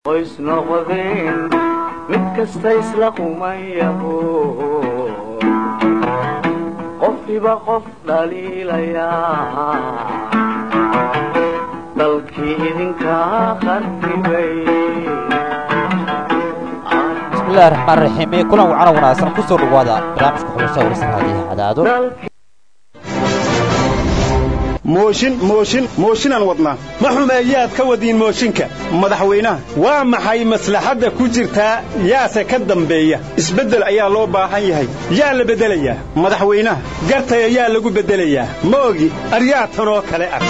qoys noqdeen mid kasta isla qumayaho qofkiba qof dhaliilayaa dalkii idinkaa qarribay bismillahi raxmaan raxiim ee kulan wacana wanaagsan ku soo dhawaada barnaamijka xubasha warsan haadiha cadaado mooshin mooshin mooshinaan wadnaa ma xumeeyaad ka wadiin mooshinka madaxweynaha waa maxay maslaxadda ku jirtaa yaase ka dambeeya isbeddel ayaa loo baahan yahay yaa la beddelayaa madaxweynaha gartay ayaa lagu beddelayaa ma ogi aryaa tanoo kale ah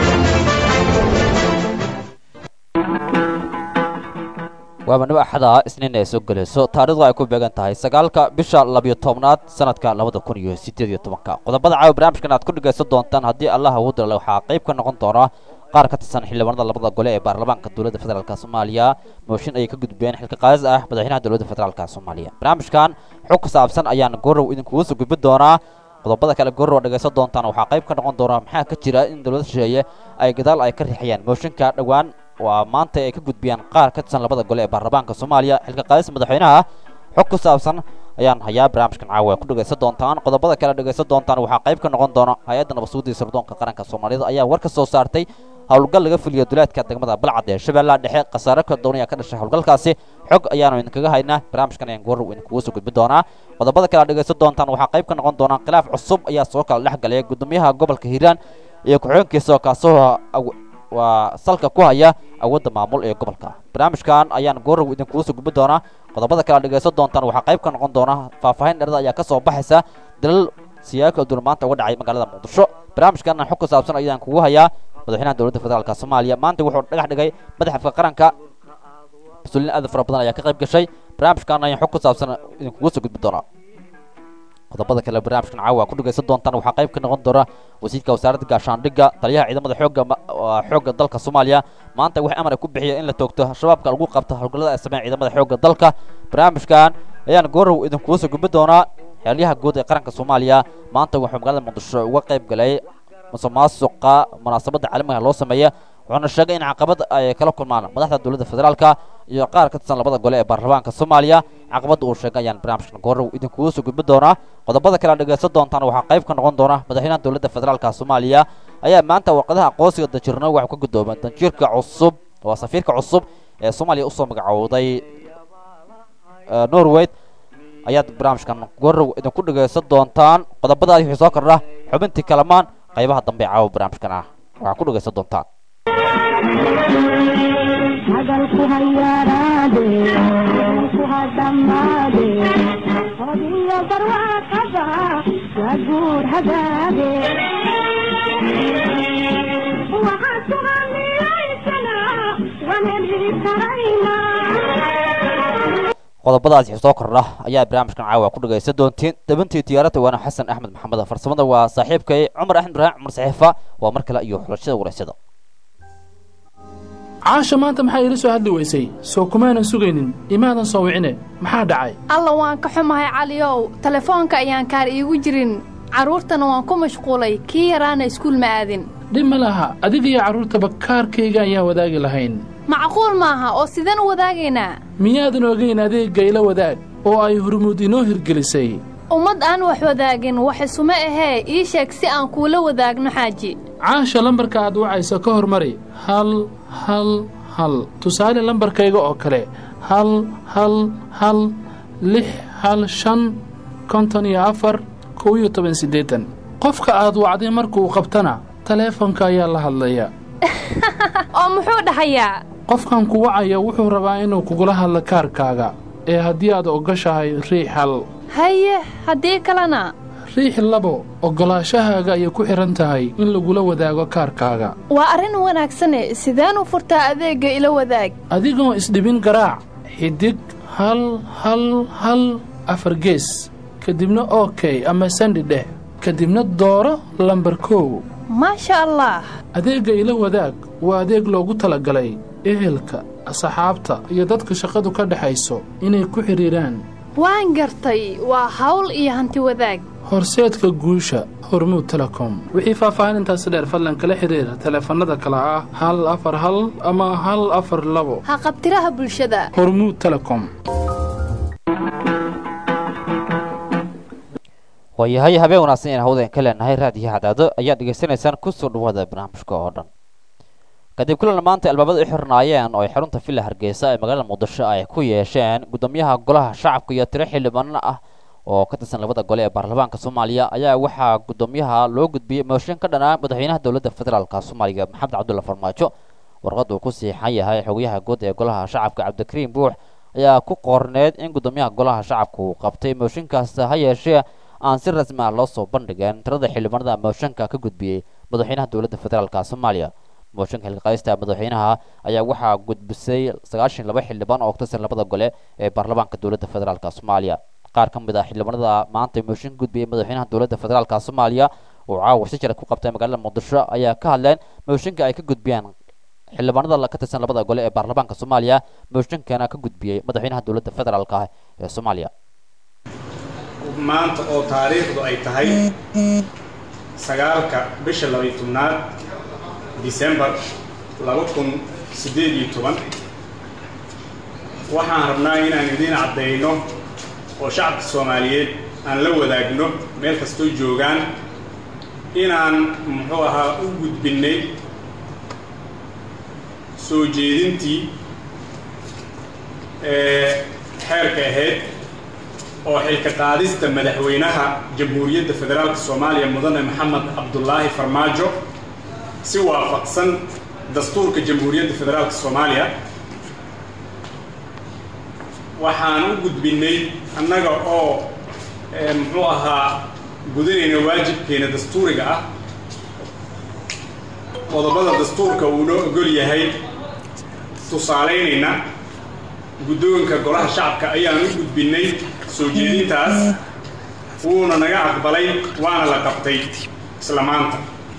waaba nimo axada isniin ay soo gelayso taarikhdu ay ku beegan tahay sagaalka bisha labiyo tobnaad sanadka labada kun iyo siddeed iyo tobanka qodobada caawa barnaamijkan aad ku dhegaysan doontaan haddii allah ugu dirale waxaa qayb ka noqon doona qaar ka tirsan xildhibaanada labada gole ee baarlamaanka dowladda federaalk soomaaliya mooshin ayay ka gudbeen xilka qaadis ah madaxweynaha dowladda federaalk soomaaliya barnaamijkan xog ku saabsan ayaan goorow idinkugu soo gudbin doonaa qodobada kale goorow ad dhegaysan doontaan waxaa qayb ka noqon doona maxaa ka jira in dowladda shisheeye ay gadaal ay ka riixayaan mooshinka dhowaan waa maanta ay ka gudbiyaan qaar ka tirsan labada gole ee baarlamaanka soomaaliya xilka qaadis madaxweynaha xog ku saabsan ayaan hayaa barnaamijkan caawa ku dhegaysan doontaan qodobada kale dhegaysan doontaan waxaa qayb ka noqon doona hay-adda nabadsuguddii sirdoonka qaranka soomaalida ayaa war ka soo saartay howlgal laga fuliyo duleedka degmada balcad ee shabeellaha dhexe khasaare kala duwan ayaa ka dhashay howlgalkaasi xog ayaanu idinkaga haynaa barnaamijkan ayaan goorrow idinkugu soo gudbin doonaa qodobada kale ad dhegaysan doontaan waxaa qayb ka noqon doona khilaaf cusub ayaa soo kala dhex galaya gudoomiyaha gobolka hiiraan iyo ku-xigeenkiisa kaasoo waa salka ku haya awoodda maamul ee gobolka barnaamijkan ayaan goorow idinkugu soo gudbin doonaa qodobada kale ad dhegaysan doontaan waxaa qayb ka noqon doona faahfaahin dherada ayaa ka soo baxaysa dalal siyaabo kala duwan maanta uga dhacay magaalada muqdisho barnaamijkan xog ku saabsan ayaan kugu hayaa madaxweynaha dowladda federaalk soomaaliya maanta wuxuu dhagax dhigay madaxafka qaranka mas-uuliyiin aad fara badan ayaa ka qayb gashay barnaamijkan ayaan xog ku saabsan idinkugu soo gudbin doonaa qodobada kale barnaamijkan caawa ku dhegaysan doontaan waxaa qayb ka noqon doona wasiirka wasaaradda gaashaandhigga taliyaha ciidamada xoogga xoogga dalka soomaaliya maanta waxay amar ay ku bixiyeen in la toogto shabaabka lagu qabto howlgallada ay sameeyaan ciidamada xoogga dalka barnaamijkan ayaan goorow idinkugu soo gudbin doonaa xeelyaha guud ee qaranka soomaaliya maanta wuxuu magaalada muqdisho uga qayb galay musuqmaasuqa munaasabadda caalamiga loo sameeya wuxuuna sheegay in caqabad ay kala kulmaan madaxda dowladda federaalka iyo qaar ka tirsan labada gole ee baarlamaanka soomaaliya caqabadda uu sheegay ayaan barnaamijkan goorow idinkugu soo gudbin doonaa qodobada kale ad dhegaysan doontaan waxaa qayb ka noqon doona madaxweynaha dowladda federaalka soomaaliya ayaa maanta warqadaha aqoonsiga danjirno waxuu ka gudoomay danjiirka cusub waa safiirka cusub ee soomaaliya usoo magacowday norway ayaad barnaamijkan goorow idinku dhegaysan doontaan qodobadaadi wixii soo kordha xubintii kalamaan qaybaha dambe caawa barnaamijkan ah waxaa ku dhegaysan doontaan hadalku hayaaraade ku hadhammaade hodiyo barwaaqada waa guur hagaage waxaad ku hamilaysana waan heli karaynaa qodobadaas wixii soo kordha ayaa barnaamijkan caawa ku dhegaysan doontiin dabintii tiyaaradda waana xasan axmed maxamed farsamada waa saaxiibkay cumar axmed ibraahim cumar saxiifa waa mar kale iyo xulashada waraysyada caasha maanta maxaa iila soo hadli weysay soo kumaanan sugaynin imaadan soo wicine maxaa dhacay alla waan ka xumahay caliyow telefoonka ayaan kaar iigu jirin carruurtana waan ku mashquulay kii yaraana iskuul ma aadin dhib ma laha adigiyo carruurtaba kaarkayga ayaan wadaagi lahayn macquul maaha oo sideen u wadaagaynaa miyaadan ogayn adeegga ila wadaag oo ay hurmuud inoo hirgelisay ummad aan wax wadaagin wax isuma ahee ii sheeg si aan kuula wadaagno xaaji caasha lambarka aad wacayso ka hormari hal hal hal tusaale lambarkayga oo kale hal hal hal lix hal shan konton iyo afar kow iyo toban siddeetan qofka aad wacday markuu qabtana taleefonka ayaa la hadlaya oo muxuu dhahayaa qofkan ku wacaya wuxuu rabaa inuu kugula hadlo kaarkaaga ee haddii aad ogoshahay riix hal haye haddii kalena riix labo oggolaashahaaga ayay ku xidhan tahay in lagula wadaago kaarkaaga waa arrin wanaagsane sideen u furtaa adeegga ila wadaag adigoo isdhibin garaac xidig hal hal hal afar gees kadibna okey ama sandhi dheh kadibna dooro lambar kow maasha allah adeegga ila wadaag waa adeeg loogu talagalay ehelka asxaabta iyo dadka shaqadu ka dhexayso inay ku xidhiidhaan waan gartay waa hawl iyo hanti wadaag horseedka guusha hormuud telecom wixii faahfaahinintaasi dheer fadlan kala xiriira taleefannada kale ah hal afar hal ama hal afar labo ha qabtiraha bulshada hormuud telecom waayahay habeen wanaagsan inaan hawdeen ka leenahay raadiyo cadaado ayaad dhegaysanaysaan kusoo dhawaada barnaamijka oo dhan kadib kulan maanta albaabada u xirnaayeen oo ay xarunta villa hargeysa ee magaalada muqdisho ay ku yeesheen guddoomiyaha golaha shacabka iyo tiro xildhibaano ah oo ka tirsan labada gole ee baarlamaanka soomaaliya ayaa waxaa guddoomiyaha loo gudbiyey mooshin ka dhanaa madaxweynaha dowladda federaalka soomaaliya maxamed cabdulla farmaajo warqad uu ku siixan yahay xogayaha guud ee golaha shacabka cabdikariim buux ayaa ku qorneed in guddoomiyaha golaha shacabka uu qabtay mooshinkaas ha yeeshee aan si rasmi ah loo soo bandhigeen tirada xildhibaanada mooshinka ka gudbiyey madaxweynaha dowladda federaalka soomaaliya mooshinka xilqaysta madaxweynaha ayaa waxaa gudbisay sagaashan laba xildhibaan oo ka tirsan labada gole ee baarlamaanka dowladda federaalka soomaaliya qaar ka mid ah xildhibaanada maanta mooshin gudbiyey madaxweynaha dowladda federaalka soomaaliya oo caawa si jira ku qabtay magaalada muqdisho ayaa ka hadleen mooshinka ay ka gudbiyeen xildhibaanada ka tirsan labada gole ee baarlamaanka soomaaliya mooshinkana ka gudbiyey madaxweynaha dowladda federaalka ee soomaaliya maanta oo taariikhdu ay tahay sagaalka bisha labaiy tobnaad disembar laba kun siddeed iyo toban waxaan rabnaa inaan idiin caddayno oo shacabka soomaaliyeed aan la wadaagno meel kastoo joogaan inaan muxuu ahaa u gudbinnay soo jeedintii ee xeerka ahayd oo xilka qaadista madaxweynaha jamhuuriyadda federaalka soomaaliya mudane maxamed cabdulaahi farmaajo si waafaqsan dastuurka jamhuuriyadda federaalka soomaaliya waxaan u gudbinnay annaga oo muxuu ahaa gudanayna waajibkeena dastuuriga ah qodobada dastuurka uu noo ogol yahay tusaalaynayna guddoonka golaha shacabka ayaan u gudbinnay soo jeedintaas wuuna naga aqbalay waana la qabtay isla maanta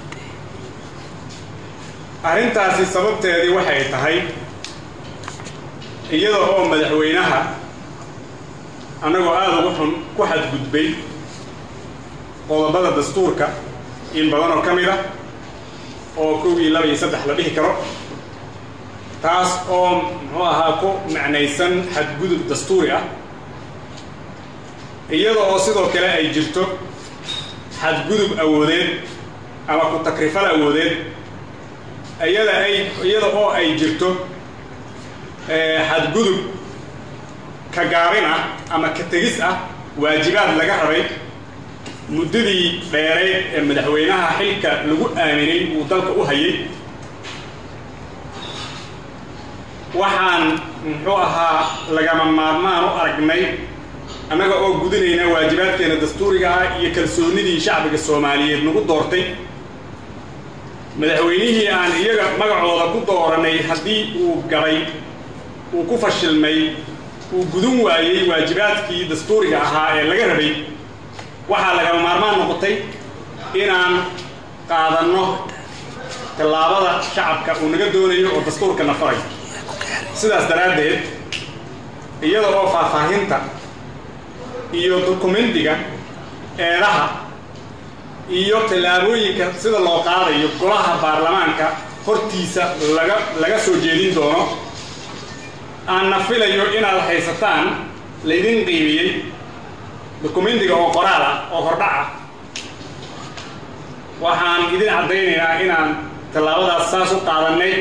arrintaasi sababteedii waxay tahay iyada oo madaxweynaha annagoo aada ugu xun ku xadgudbay qodobada dastuurka in badan oo ka mid ah oo kow iyo laba iyo saddex la dhihi karo taas oo muxuu ahaa ku macnaysan xadgudub dastuuri ah iyada oo sidoo kale ay jirto xadgudub awoodeed ama ku takrifal awoodeed iyada ay iyada oo ay jirto xadgudub ka gaabin ah ama ka tegis ah waajibaad laga rabay muddadii dheereed ee madaxweynaha xilka lagu aaminay uu dalka u hayay waxaan muxuu ahaa lagama maarmaan u aragnay annaga oo gudanayna waajibaadkeena dastuuriga ah iyo kalsoonnidii shacbiga soomaaliyeed nagu doortay madaxweynihii aan iyaga magacooda ku dooranay haddii uu gabay uu ku fashilmay uu gudan waayey waajibaadkii dastuuriga ahaa ee laga rabay waxaa lagama maarmaan noqotay inaan qaadanno tallaabada shacabka uu naga doonayo oo dastuurka na faray sidaas daraaddeed iyada oo faahfaahinta iyo dokumentiga eedaha iyo tallaabooyinka sida loo qaadayo golaha baarlamaanka hortiisa laga laga soo jeedin doono aanna filayo inaad haysataan laydin qiimiyey dokumentiga oo qoraal ah oo hordhac ah waxaan idin caddaynaynaa inaan tallaabadaas saas u qaadannay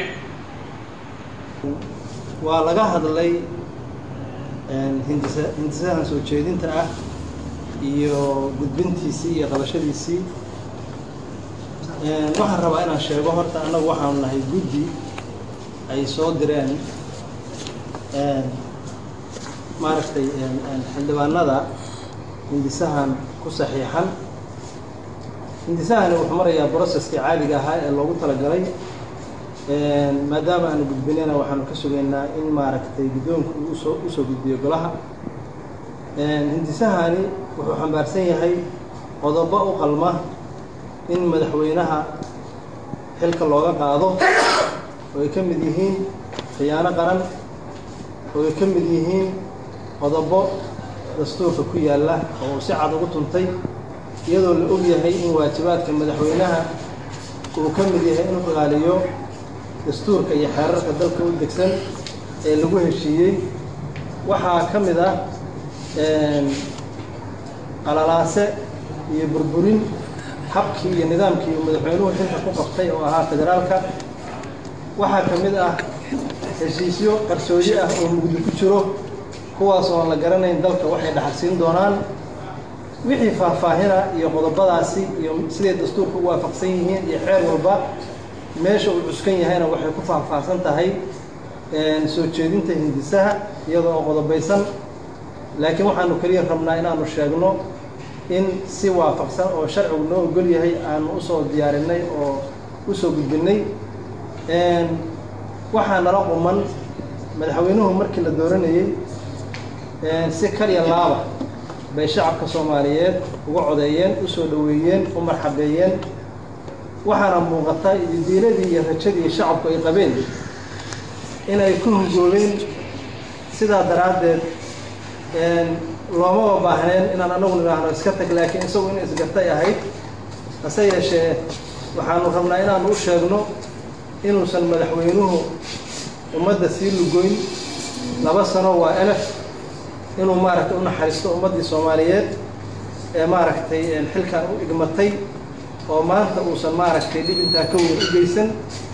waa laga hadlay hindisa hindisahan soo jeedinta ah iyo gudbintiisii iyo qabashadiisii waxaan rabaa inaan sheego horta annagu waxaanu nahay guddi ay soo direen maaragtay xildhibaanada hindisahan ku saxiixan hindisahani wuxuu marayaa broceskii caadiga ahaa ee loogu talagalay maadaama aanu gudbinayna waxaanu ka sugaynaa in maaragtay guddoonku uu usoo usoo gudbiyo golaha hindisahani wuxuu xambaarsan yahay qodobo u qalma in madaxweynaha xilka looga qaado oo ay ka mid yihiin khiyaano qaran oo ay ka mid yihiin qodobo dastuurka ku yaalla oo uu si cad ugu tuntay iyadoo la og yahay in waajibaadka madaxweynaha uu ka mid yahay inuu ilaaliyo dastuurka iyo xeerarka dalka u degsan ee lagu heshiiyey waxaa ka mid ah qalalaase iyo burburin habkii iyo nidaamkii uu madaxweynuhu xilka ku qabtay oo ahaa federaalka waxaa ka mid ah heshiisyo qarsoodi ah oo mugdi ku jiro kuwaas oo aan la garanayn dalka waxay dhaxalsiin doonaan wixii faahfaahina iyo qodobadaasi iyo siday dastuurka u waafaqsan yihiin iyo xeer walba meesha uu cuskan yahayna waxay ku faahfaahsan tahay soo jeedinta hindisaha iyada oo qodobaysan laakiin waxaanu keliya rabnaa inaanu sheegno in si waafaqsan oo sharcigu noo ogol yahay aanu usoo diyaarinay oo usoo gudbinay waxaa nala quman madaxweynuhu markii la dooranayey si kaliya laaba bay shacabka soomaaliyeed uga codeeyeen usoo dhoweeyeen u marxabeeyeen waxaana muuqata diiladii iyo rajadii shacabku ay qabeen inay ku hungoobeen sidaa daraaddeed loomaba baahneen inaan anagu nidhaahno iska tag laakiin isagu in isgartay ahayd hase yeeshee waxaanu rabnaa inaanu u sheegno inuusan madaxweynuhu ummadda sii lugoyn laba sano waa elef inuu maaragtay u naxariisto ummaddii soomaaliyeed ee maaragtay xilkan u igmatay oo maanta uusan maaragtay dhib intaa ka weyn u geysan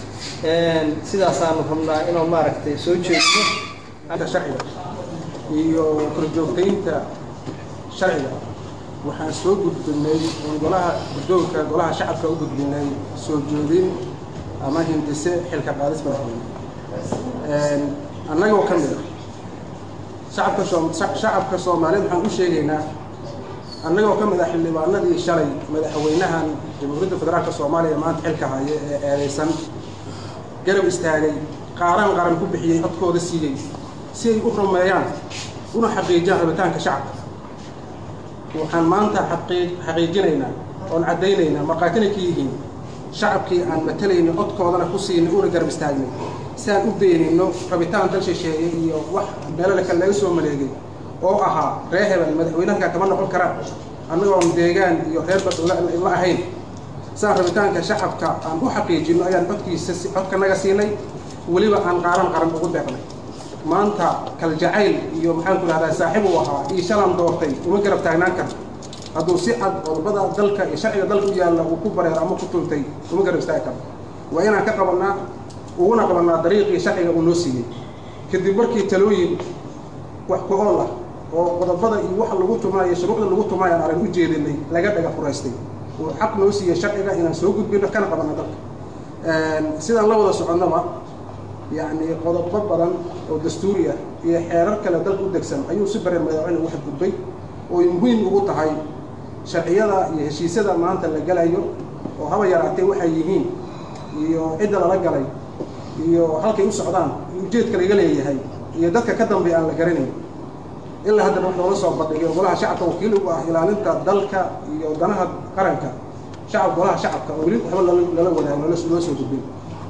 sidaasaanu rabnaa inuu maaragtay soo jeedino sharciga iyo korjoogtaynta sharciga waxaan soo gudbinay golaha guddoonka golaha shacabka u gudbinay soo jeedin ama hindise xilka qaadis madaxweyne annagoo ka mid ah shacabka soo shacabka soomaaliyeed waxaan u sheegaynaa annagoo ka mid ah xildhibaanadii shalay madaxweynahan jamhuuriyadda federaalka soomaaliya maanta xilka haya ee eedeysan garab istaagay qaaran qaran ku bixiyey codkooda siiyey si ay u rumeeyaan una xaqiijiyaan rabitaanka shacabka waxaan maanta xaqiijinaynaa oon caddaynaynaa markhaatina ka yihiin shacabkii aan matalayna codkoodana ku siinay una garab istaagnay si aan u beenayno rabitaan dal shisheeye iyo wax meelale kale laga soo maleegay oo ahaa ree hebel madaxweynahanka kama noqon karaan annagoon deegaan iyo reer bad la ahayn saan rabitaanka shacabka aan u xaqiijino ayaan codkiisa codkanaga siinay weliba aan qaaran qaran ugu deeqnay maanta kaljacayl iyo maxaan ku dhahdaa saaxiib uu ahaa iyo shalan doortay uma garab taagnaan karto hadduu si cad qodobada dalka iyo sharciga dalka u yaalla uu ku bareero ama ku tuntay uma garab istaagi karto waa inaan ka qabannaa uguna qabannaa dariiqii sharciga uu noo siiyey kadib markii talooyin wax ku ool ah oo qodobada iyo waxa lagu tumaayo shuruucda lagu tumaayo aan arag u jeedinay laga dhaga furaystay uu xaq noo siiyey sharciga inaan soo gudbino kana qabanno dalka sidaan la wada soconnaba yacni qodobo badan oo dastuuri ah iyo xeerar kale dalka u degsan ayuu si bareen madaxweyne ugu xadgudbay oo ay muhiim ugu tahay sharciyada iyo heshiisyada maanta la galayo oo haba yaraatee waxay yihiin iyo cidda lala galay iyo halkay u socdaan iyo ujeedka laga leeyahay iyo dadka ka dambeya aan la garanayn ilaa haddana wax noola soo bandhigay golaha shacabka wakiil ugu ah ilaalinta dalka iyo danaha qaranka shacab golaha shacabka oo weli waxba lala wadaago loo soo gudbin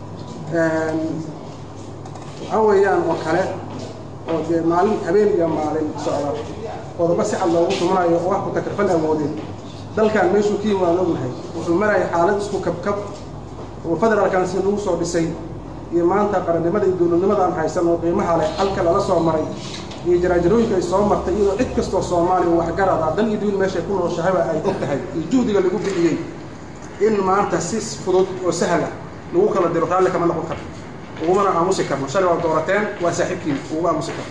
waxaa weeyaan oo kale oo dee maalin habeen iyo maalin socda qodobo si cad loogu tumanayo oo wax ku takrifal awoodeen dalkan meeshuu ka yimaad ognahay wuxuu maraya xaalad isku kabkab oo federaalkan si lagu soo dhisay iyo maanta qarannimada iyo dowladnimada aan haysan oo qiimaha leh halka lala soo maray iyo jaraajarooyinka ay soo martay iyadoo cid kastoo soomaaliya waxgarad ah dan iyo duul meeshay ku nooshahaba ay og tahay iyo juhdiga lagu bixiyey in maanta si fudud oo sahla lagu kala diro raalli kama noqon karto ugumana aamusi karno shalay waa doorateen waa saaxiibkiin ugu aamusi karno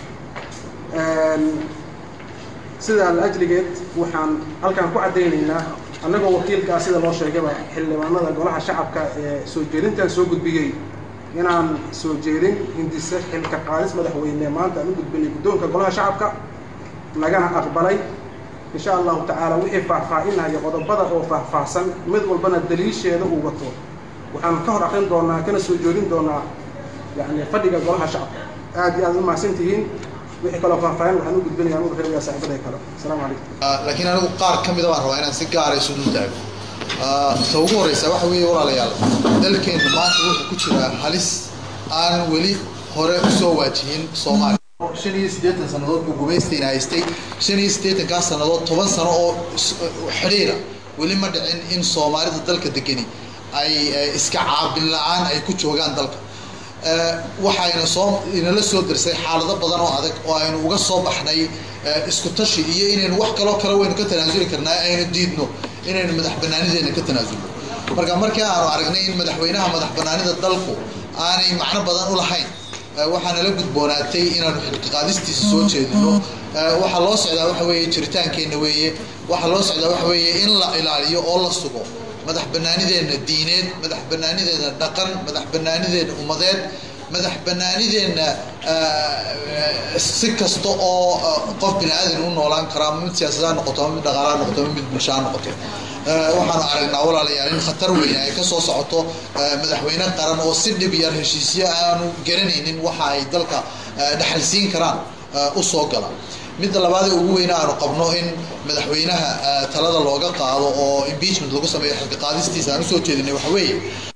sidaa la-ajligeed waxaan halkaan ku caddaynaynaa annagoo wakiilkaa sida loo sheegaba xildhibaanada golaha shacabka ee soo jeedintan soo gudbiyey inaan soo jeedin hindise xilka qaadis madaxweyne maanta aan u gudbinay guddoonka golaha shacabka lagana aqbalay insha allahu tacaala wixii faahfaahinaya qodobada oo faahfaahsan mid walbana daliisheeda uu wato waxaan ka hor aqrin doonaa kana soo joodin doonaa yani fadhiga golaha shacabka aad iyo aad u mahadsan tihiin wixii kaloo faahfaahin waxaan u gudbinaya anugu reebiyaa saaxiibaday kale asalaamu calaykum laakiin anigu qaar ka mida baan rabaa inaan si gaara isu dul taago ta ugu horreysa waxa weeye walaalayaal dalkeennu maanta wuxuu ku jiraa halis aan weli hore usoo waajihin soomaaliya shan iyo siddeetan sannadood buu gumaystayna haystay shan iyo siddeetankaa sannadood toban sano oo is- xidhiira weli ma dhicin in soomaalida dalka degani ay eh, iska caabin la-aan ay ku joogaan dalka Eh, waxayna soo inala soo darsay xaalado badan oo adag oo aynu uga soo baxnay eh, isku tashi iyo inaynu wax kaloo kale waynu ka tanaasuli karnaa aynu diidno inaynu madax banaanideena ka tanaasulno marka markii aanu aragnay in madaxweynaha madax banaanida dalku aanay macno badan u lahayn eh, waxaana la gudboonaatay inaanu xilqi qaadistiisa soo jeedino Eh, waxaa loo socdaa waxa weeye jiritaankeenna weeye waxaa loo socdaa waxa weeye in la ilaaliyo oo la sugo madax banaanideenna diineed madax banaanideenna dhaqan madax banaanideenna ummadeed madax banaanideenna eh, si kasta oo eh, qof bini aadan u noolaan karaa ama mid siyaasada ha noqoto ama mid dhaqaala ha noqoto ama mid bulsho ha noqoto Eh, waxaanu aragnaa walaalayaal in khatar weyn ay ka soo socoto eh, madaxweyne qaran oo si dhib yar heshiisyo aanu garanaynin waxa ay dalka eh, dhaxalsiin karaan eh, u soo gala midda labaad ee ugu weyne aanu qabno in madaxweynaha eh, talada looga qaado oo impeachment lagu sameeyo xilka qaadistiisa aan usoo jeedinay waxa weeye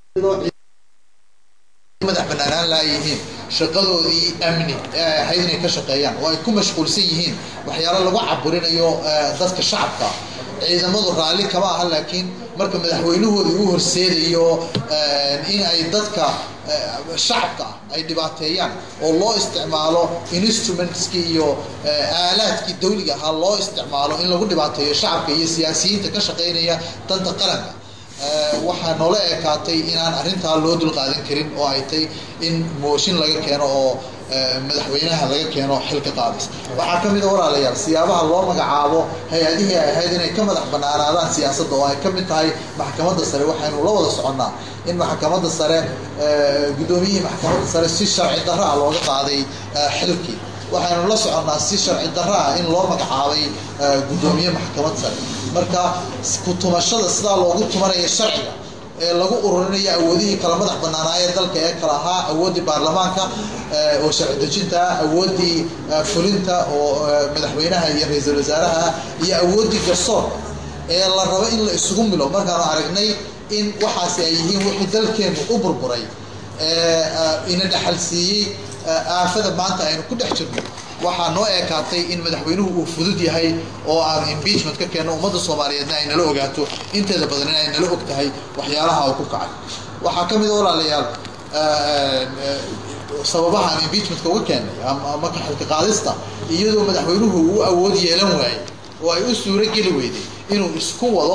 madax banaanaan la yihiin shaqadoodii amni ee ay ahayd inay ka shaqeeyaan oo ay ku mashquulsan yihiin waxyaalo lagu caburinayo eh, dadka shacabka ciidamadu raalli kama aha laakiin marka madaxweynahoodii u horseedayo eh, in ay dadka eh, shacabka ah ay dhibaateeyaan oo loo isticmaalo instrumentskii iyo eh, aalaadkii dawliga ahaa loo isticmaalo in lagu dhibaateeyo shacabka iyo siyaasiyiinta ka shaqeynaya danta qaranka Eh, waxaa noola ekaatay inaan arrintaa loo dulqaadan karin oo ay tay in mooshin laga keeno oo eh, madaxweynaha laga keeno xilka qaadis waxaa ka mid a walaalayaal siyaabaha loo magacaabo hay-adihii ay ahayd inay ka madax banaanaadaan siyaasadda oo ay ka mid tahay maxkamadda sare waxaynu la wada soconnaa in maxkamadda sare eh, guddoomiyihii maxkamadda sare si sharci darro ah looga qaaday eh, xilkii waxaynu la soconnaa si sharci darro ah in loo magacaabay eh, guddoomiye maxkamad sare marka ku tumashada sidaa loogu tumanaya sharciga ee lagu ururinayo awoodihii kala madax banaanaayee dalka ee kala ahaa awooddii baarlamaanka eh, oo sharci dejinta ah awooddii eh, fulinta oo eh, madaxweynaha iyo ra-iisul wasaaraha iyo awooddii garsoorka ee la rabo in la isugu milo markaanu aragnay in waxaasi ay yihiin wixii dalkeennu u burburay ee eh, ina dhaxalsiiyey eh, aafada maanta aynu ku dhex jirno waxaa noo ekaatay in madaxweynuhu uu fudud yahay oo aanu impeachment ka keenno ummadda soomaaliyeedna ay nala ogaato inteeda badan in ay nala og tahay waxyaalaha uu ku kacay waxaa ka mid a walaalayaal eh, eh, sababaha aan impeachmentka uga keennay ama ama ka xilka qaadista iyadoo madaxweynuhu uu awood yeelan waayey oo ay u suuro geli weyday inuu isku wado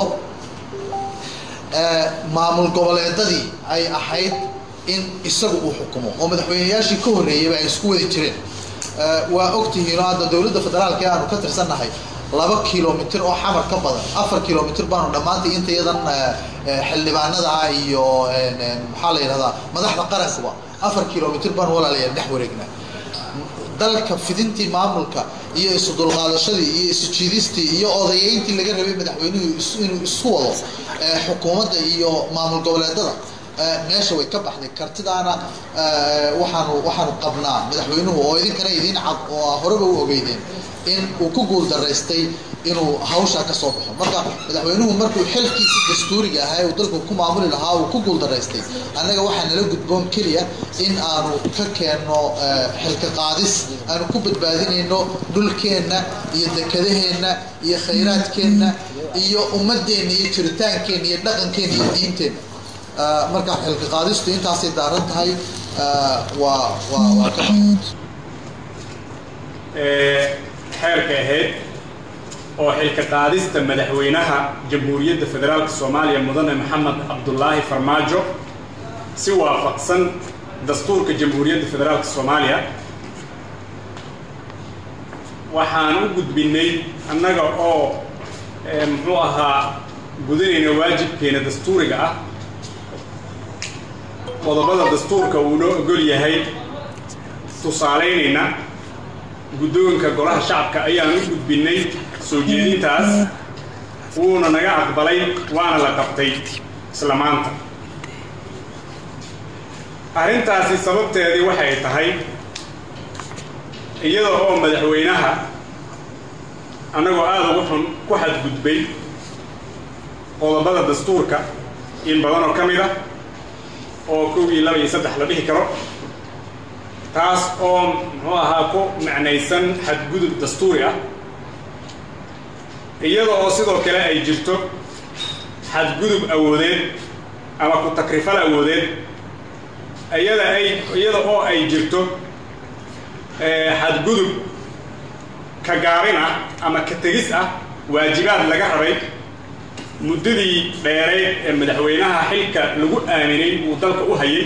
eh, maamul goboleedadii ay ahayd in isagu uu xukumo oo madaxweyneyaashii ka horreeyeyba ay isku wadi jireen Eh, waa ogtihiin oo hadda dowladda federaalka ee aanu ka tirsannahay laba kilomitir oo xamar ka badan afar kilomitir baanu dhammaantay inta iyadan eh, eh, xildhibaanada ah iyo en, en, maxaa la yidhahdaa madaxda qarankuba afar kilomitir baanu walaalayaal dhex wareegnaa dalka fidintii maamulka iyo isu dulqaadashadii iyo isu jiidistii iyo odayeyntii laga rabay madaxweynuhu is- inuu isu wado eh, xukuumadda iyo maamul goboleedada eh, meesha way ka baxday kartidaana eh, waxaanu waxaanu qabnaa madaxweynuhu oo idinkana idiin cad oo aa horeba u ogeydeen in uu ku guul daraystay inuu hawshaa ka soo baxo marka madaxweynuhu markuu xilkiisi dastuuriga ahaa ee uu dalku ku maamuli lahaa uu ku guul daraystay annaga waxaa nala gudboon keliya in aanu ka keenno eh, xilka qaadis aanu ku badbaadinayno dhulkeenna iyo dekedaheenna iyo khayraadkeenna iyo ummadeenna iyo jiritaankeenna iyo dhaqankeenna iyo diinteenna Eh, marka xilka qaadistu intaasay daaran tahay eh, waa waa waa ka ee xeerka ahayd oo xilka qaadista madaxweynaha jamhuuriyadda federaalka soomaaliya mudane maxamed cabdulaahi farmaajo si waafaqsan dastuurka jamhuuriyadda federaalka soomaaliya waxaan u gudbinay annaga oo ee, muxuu ahaa gudanayna waajibkeena dastuuriga ah qodobada dastuurka uu noo ogol yahay tusaalaynayna guddoonka golaha shacabka ayaan u gudbinay soo jeedintaas wuuna naga aqbalay waana la qabtay isla maanta arrintaasi sababteedii waxay tahay iyada oo madaxweynaha annagoo aada ugu xun ku xadgudbay qodobada dastuurka in badan oo ka mid ah oo kow iyo laba iyo saddex la dhihi karo taas oo muxuu ahaa ku macnaysan xadgudub dastuuri ah iyada oo sidoo kale ay jirto xadgudub awoodeed ama ku takrifal awoodeed iyada ay iyada oo ay jirto xadgudub ka gaabin ah ama ka tegis ah waajibaad laga rabay muddadii dheereed ee madaxweynaha xilka lagu aaminay uu dalka u hayay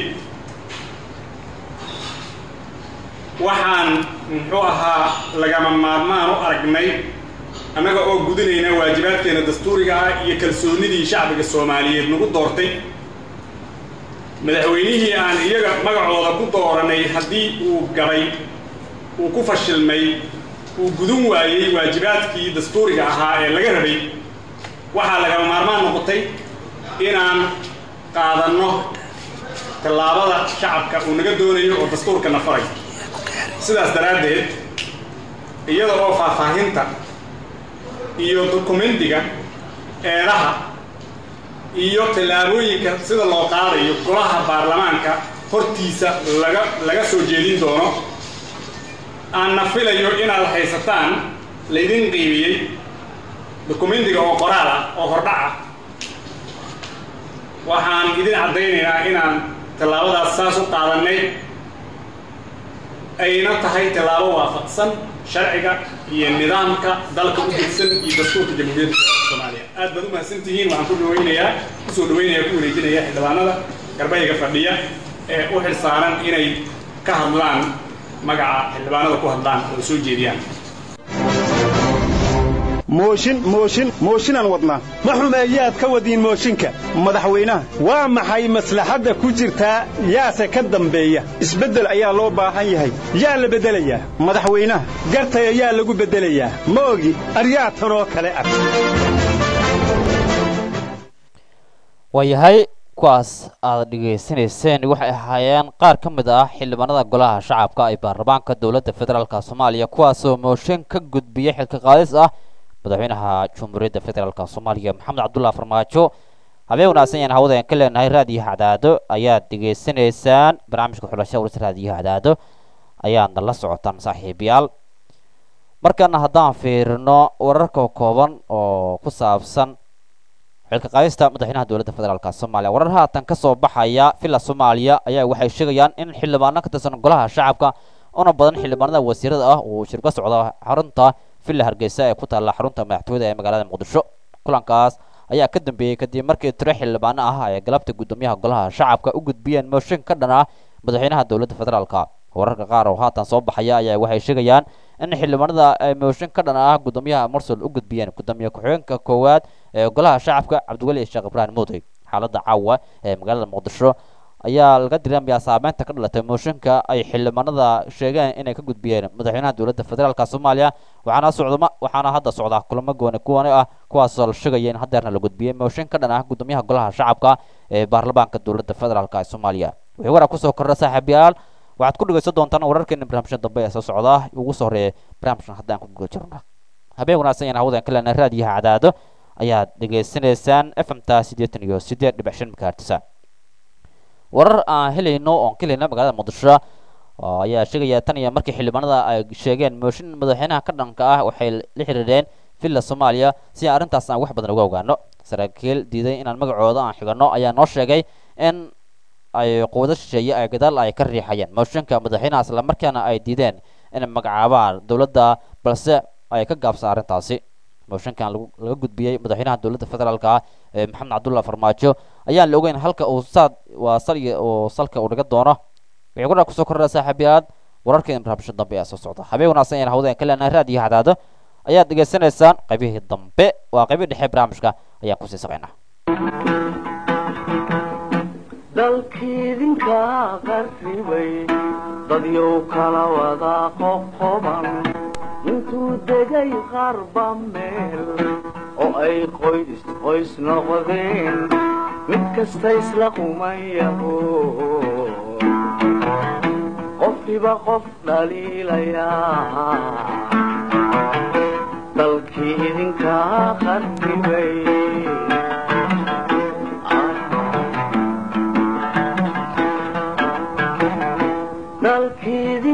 waxaan muxuu ahaa lagama maarmaan u aragnay annaga oo gudinayna waajibaadkeena dastuuriga ah iyo kalsoonidii shacbiga soomaaliyeed nagu doortay madaxweynihii aan iyaga magacooda ku dooranay haddii uu gabay uu ku fashilmay uu gudun waayey waajibaadkii dastuuriga ahaa ee laga rabay waxaa lagama maarmaan noqotay inaan qaadanno tallaabada shacabka uu naga doonayo oo dastuurka na faray sidaas daraaddeed iyada oo faahfaahinta iyo dokumentiga eedaha iyo tallaabooyinka sida loo qaadayo golaha baarlamaanka hortiisa laga laga soo jeedin doono aanna filayo inaad haysataan laydin qiimiyey dokumentiga oo qoraal ah oo hordhac ah waxaan idin caddaynaynaa inaan tallaabadaas saas u qaadannay ayna tahay tallaabo waafaqsan sharciga iyo nidaamka dalka u degsan iyo dastuurka jamhuuriyadda soomaaliya aad baad u mahadsantihiin waxaan ku dhawaynayaa kusoo dhawaynaya ku wareejinaya xildhibaanada garbayga fadhiya ee u xil saaran inay ka hadlaan magaca xildhibaanada ku hadlaan oo soo jeediyaan mooshin mooshin mooshinaan wadnaa ma xumeeyaad ka wadiin mooshinka madaxweynaha waa maxay maslaxadda ku jirtaa yaase ka dambeeya isbeddel ayaa loo baahan yahay yaa la beddelayaa madaxweynaha gartaya yaa lagu beddelayaa ma ogi aryaa tanoo kale ah waayahay kuwaas aad dhegaysanayseen waxay ahaayeen qaar ka mid ah xildhibaanada golaha shacabka ee baarlamaanka dowladda federaalk soomaaliya kuwaasoo mooshin ka gudbiya xilka qaadis ah madaxweynaha jumhuuriyadda federaalk soomaaliya maxamed cabdullahi farmaajo habeen wanaagsan yaan hawadaen ka leenahay raadiyo hacdaado ayaad dhegaysanaysaan barnaamijka xulasha warsa raadiyo hacdaado ayaadna la socotaan saaxiibayaal markana haddaan fiirino wararka kooban oo ku saabsan xilka qaadista madaxweynaha dowladda federaalk soomaaliya warar haatan ka soo baxaya villa soomaaliya ayaa waxay sheegayaan in xildhibaano ka tirsan golaha shacabka una badan xildhibaanada wasiirada ah uu shirka socda xarunta villa hargeysa ee ku taalla xarunta madaxtooyada ee magaalada muqdisho kulankaas ayaa ka dambeeyey kadib markii tiro xildhibaano ah ay galabta guddoomiyaha golaha shacabka u gudbiyeen mooshin ka dhan ah madaxweynaha dowladda federaalk wararka qaar oo haatan soo baxaya ayaa waxay sheegayaan in xildhibaanada ay mooshin ka dhan ah guddoomiyaha marsul u gudbiyeen guddoomiye ku-xigeenka koowaad ee golaha shacabka cabdiweli sheekh ibraahim muudey xaaladda caawa ee magaalada muqdisho ayaa laga diramayaa saameynta ka dhalatay mooshinka ay xildhibaanada sheegeen inay ka gudbiyeen madaxweynaha dowladda federaalk soomaaliya waxaana socdama waxaana hadda socdaa kulamo gooni kuwani ah kuwaasoo la sheegaya in hadeerna la gudbiyey mooshin ka dhan ah guddoomiyaha golaha shacabka ee baarlamaanka dowladda federaalk ee soomaaliya wixii waraa kusoo kordha saaxiibayaal waxaad ku dhegaysan doontaan wararkeena barnaamijyada dambe ee soo socda ugu soo horeeya barnaamijkan haddaan ku guda jirno habeen wanaagsan yaan hawdan ka leenahay raadiyaha cadaado ayaad dhegaysanaysaan f m ta siddeetan iyo siddeed dhibic shan makaartisa warar aan helayno oon ka helayno magaalada muqdisho ayaa sheegaya tan iyo markii xildhibaanada ay sheegeen mooshin madaxweynaha ka dhanka ah waxay la xiriireen villa soomaaliya si arrintaas aan wax badan uga ogaano saraakiil diiday inaan magacooda aan xigano ayaa noo sheegay in ay quwado shisheeye ay gadaal ay ka riixayeen mooshinka madaxweynaha islamarkaana ay diideen inay magacaabaan dowladda balse ay ka gaabsan arrintaasi mooshinkan laga gudbiyey madaxweynaha dowladda federaalk ah ee maxamed cabdullahi farmaajo ayaan la ogeyn halka uu saad waa saliga uu salka uu dhiga doono wixii ku dhaa kusoo kordhaa saaxiibayaal wararkeena barnaamijyo dambe ee soo socda habeen wanaagsan ayaan hawdeen ka leenahay raadiyo hadaado ayaad dhegaysanaysaan qaybihii dambe waa qaybihii dhexe barnaamijka ayaan kusii saqaynaa dalkiidinka qarribay dadyow kala wada qoqoban intuu degay qarba meel oo ay qoys qoys noqdeen mid kasta isla qumayaho qofkiba qof dhaliilayaa dalkii idinka qarribay dalkiidin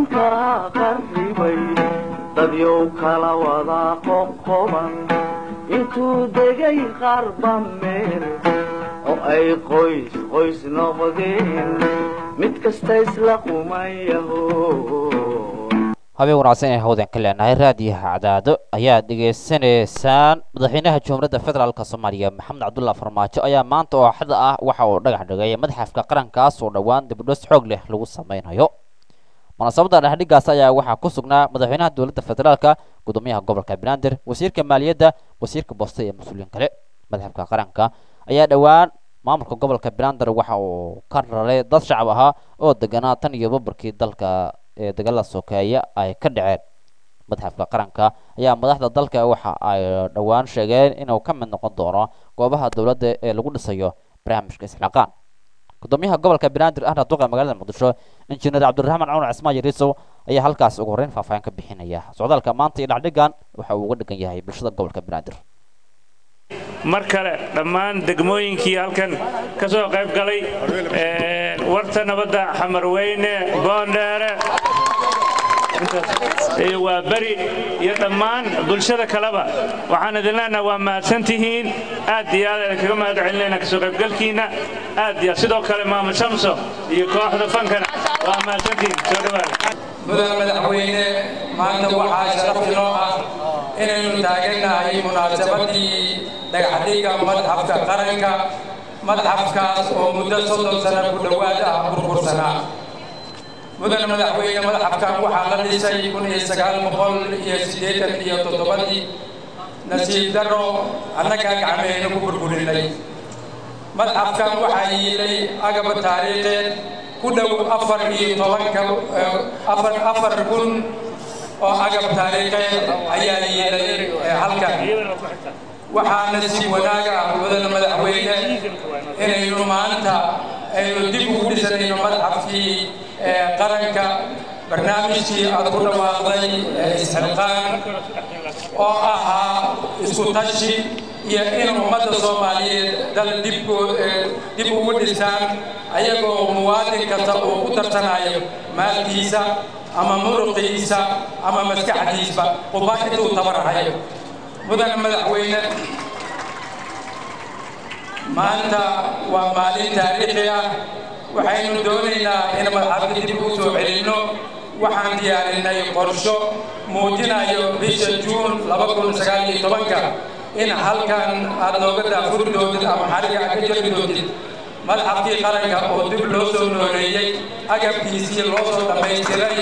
dadyow kala wada qoqoban intuu degay qarba meel oo ay qoys qoys noqdeen mid kasta isla qumayaho habeen wanaagsan ee hawdan ka leenahay raadiyaha cadaado ayaad dhegaysanaysaan madaxweynaha jumhuuriyadda federaalk soomaaliya maxamed cabdulla farmaajo ayaa maanta oo axada ah waxa uu dhagax dhigay madxafka qarankaas oo dhowaan dibudhos xoog leh lagu sameynayo munaasabadda dhexdhigaas ayaa waxaa ku sugnaa madaxweynaha dowladda federaalka gudoomiyaha gobolka banaadir wasiirka maaliyadda wasiirka booste iyo mas-uuliyiin kale madxafka qaranka ayaa dhowaan maamulka gobolka banaadir waxa uu ka raray dad shacab ahaa oo deganaa tan iyo babarkii dalka ee dagaalada sokeeye ay ka dhaceen madxafka qaranka ayaa madaxda dalka waxa ay dhowaan sheegeen inuu ka mid noqon doono goobaha dowladda ee lagu dhisayo barnaamijka isxilaqaan gudoomiyaha gobolka banaadir ahna duqa magaalada muqdisho injineer cabdiraxmaan cumar cismaan yariisow ayaa halkaas ugu horreyn faahfaahin ka bixinaya socdaalka maanta iyo dhacdhigan waxa uu uga dhigan yahay bulshada gobolka banaadir mar kale dhammaan degmooyinkii halkan ka soo qayb galay warta nabadda xamarweyne boondheere iyo waa beri iyo dhammaan bulshada kaleba waxaan idin leenaha waa mahadsantihiin aad iyo aad idinkaga mahad celinayna kasoo qaybgalkiinna aad iyo sidoo kale maamul shamso iyo kooxda fankana waa mahadsantihiin soo dhawaada mudane madaxweyne maanta waxaa sharaf inoo ah inaynu taagannahay munaasabadii dhagaxdhiga madxafka qaranka madxafkaas oo muddo soddon sano ku dhowaad ah burbursanaa mudane madaxweyne madxafkan waxaa la dhisay kun iyo sagaal boqol iyo siddeetan iyo toddobadii nasiib darro annagaa gacmeheyna ku burburinay madxafkan waxaa yiilay agab taariikheed ku dhow afar iyo tobanka afar afar kun oo agab taariikheed ayaa yiilay halkan waxaana si wanaaga ah mudane madaxweyne inaynu maanta aynu dib ugu dhisanayno madxafkii qaranka barnaamijkii aad ku dhawaaqday isxilqaan oo ahaa isku tashi iyo in ummadda soomaaliyeed dal dib dib ugu dhisaan ayagoo muwaadin kasta uu ku tarsanayo maalkiisa ama muruqiisa ama maskaxdiisba quba intuu tabarahayo mudane madaxweyne maanta waa maalin taariikhi ah waxaynu doonaynaa in madxafka dib u soo celinno waxaan diyaarinay qorsho muujinayo bisha juun laba kun sagaal iyo tobanka in halkan aad nooga daafuri doontid ama xariga aad ka jari doontid madxafkii qaranka oo dib loo soo nooleeyey agabkiisii loo soo dhammaystiray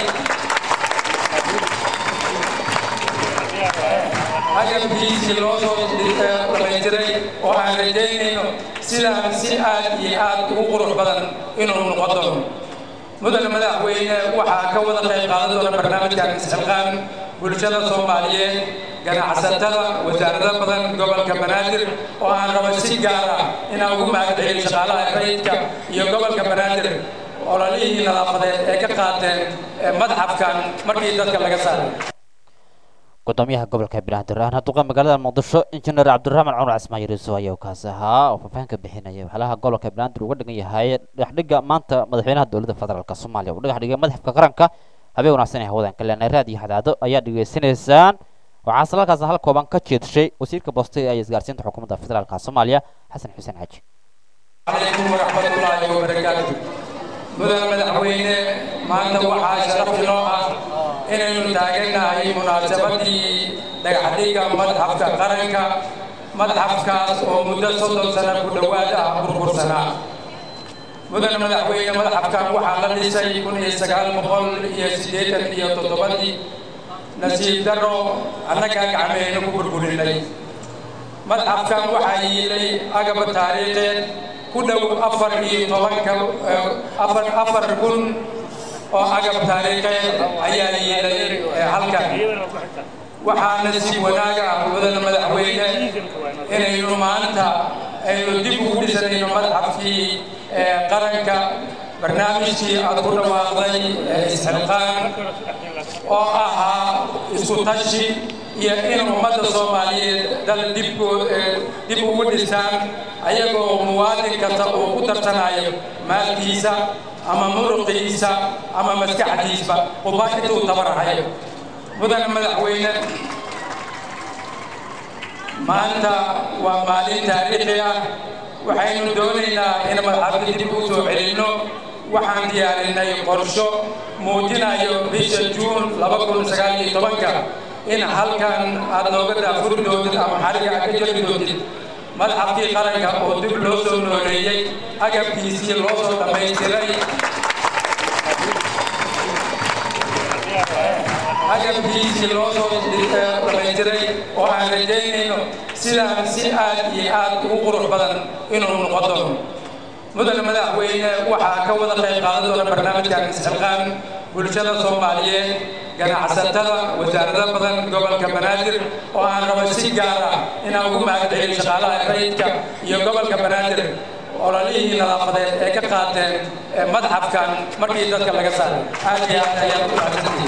agabkiisii loo soo dhamaystiray oo aan rajaynayno sidaan si aad iyo aad ugu qurux badan inuu noqon doono mudane madaxweyne waxaa ka wada qayb qaadan doona barnaamijkan isxilqaan bulshada soomaaliyeed ganacsatada wasaarada badan gobolka banaadir oo aan rabo si gaar ah inaan ugu mahadceliyo shaqaalaha rayidka iyo gobolka banaadir ololihii nadaafadeed ee ka qaateen madxafkan markii dadka laga saaray gudoomiyaha gobolka banaadir ahna duqa magaalada muqdisho injineer cabdiraxmaan cumar cismaan yariiso ayaa kaas ahaa oo faahfaahin ka bixinaya waxyaalaha gobolka banaadir uga dhigan yahay dhexdhiga maanta madaxweynaha dowladda federaalk soomaaliya uu dhagax dhigay madxafka qaranka habeen wanaagsan ee hawadan ka leenahay raadiyo hadaado ayaa dhegaysanaysaan waxaa salaalkaas hal kooban ka jeedshay wasiirka booste ee isgaarsiinta xukuumadda federaalk soomaaliya xasan xuseen xaaji calaykum waraxmatullaahi wabarakaatu mudane madaxweyne maanta waxaa sharaf inoo ah inaynu taagannahay munaasabadii dhagaxdhiga madxafka qaranka madxafkaas oo muddo soddon sano ku dhowaad ah burbursanaa mudane madaxweyne madxafkan waxaa la dhisay kun iyo sagaal boqol iyo siddeetan iyo toddobadii nasiib darro annagaa gacmeheyna ku burburinay madxafkan waxaa yiilay agab taariikheed ku dhow afar iyo tobanka afar afar kun oo agab taariikheed ayaa yiilay halkan waxaana si wanaaga ah mudane madaxweyne inaynu maanta aynu dib ugu dhisanayno madxafkii qaranka barnaamijkii aad ku dhawaaqday isxilqaan oo ahaa isku tashi iyo in ummadda soomaaliyeed dal dib dib ugu dhisaan ayagoo muwaadin kasta uu ku tarsanayo maalkiisa ama muruqiisa ama maskaxdiisba quba intuu tabarahayo mudane madaxweyne maanta waa maalin taariikhi ah waxaynu doonaynaa in madxafka dib u soo celinno waxaan diyaarinay qorsho muujinayo bisha juun ka in halkan aad nooga daafuri doontid ama xariga aad ka jeli doontid madxafkii qaranka oo dib loo soo nooleeyey agabkiisii loo soo dhammaystiray agabkiisii loo soo dhammaystiray oo aan rajaynayno sidaan si aad iyo aad ugu qurux badan inuu noqon doono mudane madaxweyne waxaa ka wada qayb qaadan doona barnaamijkan isxilqaan bulshada soomaaliyeed ganacsatada wasaarado badan gobolka banaadir oo aan rabo si gaar ah inaan ugu mahadceliyo shaqaalaha rayidka iyo gobolka banaadir ololihii nadaafadeed ee ka qaateen madxafkan markii dadka laga saaray aad iyo aad ayaad u mahadsantihiin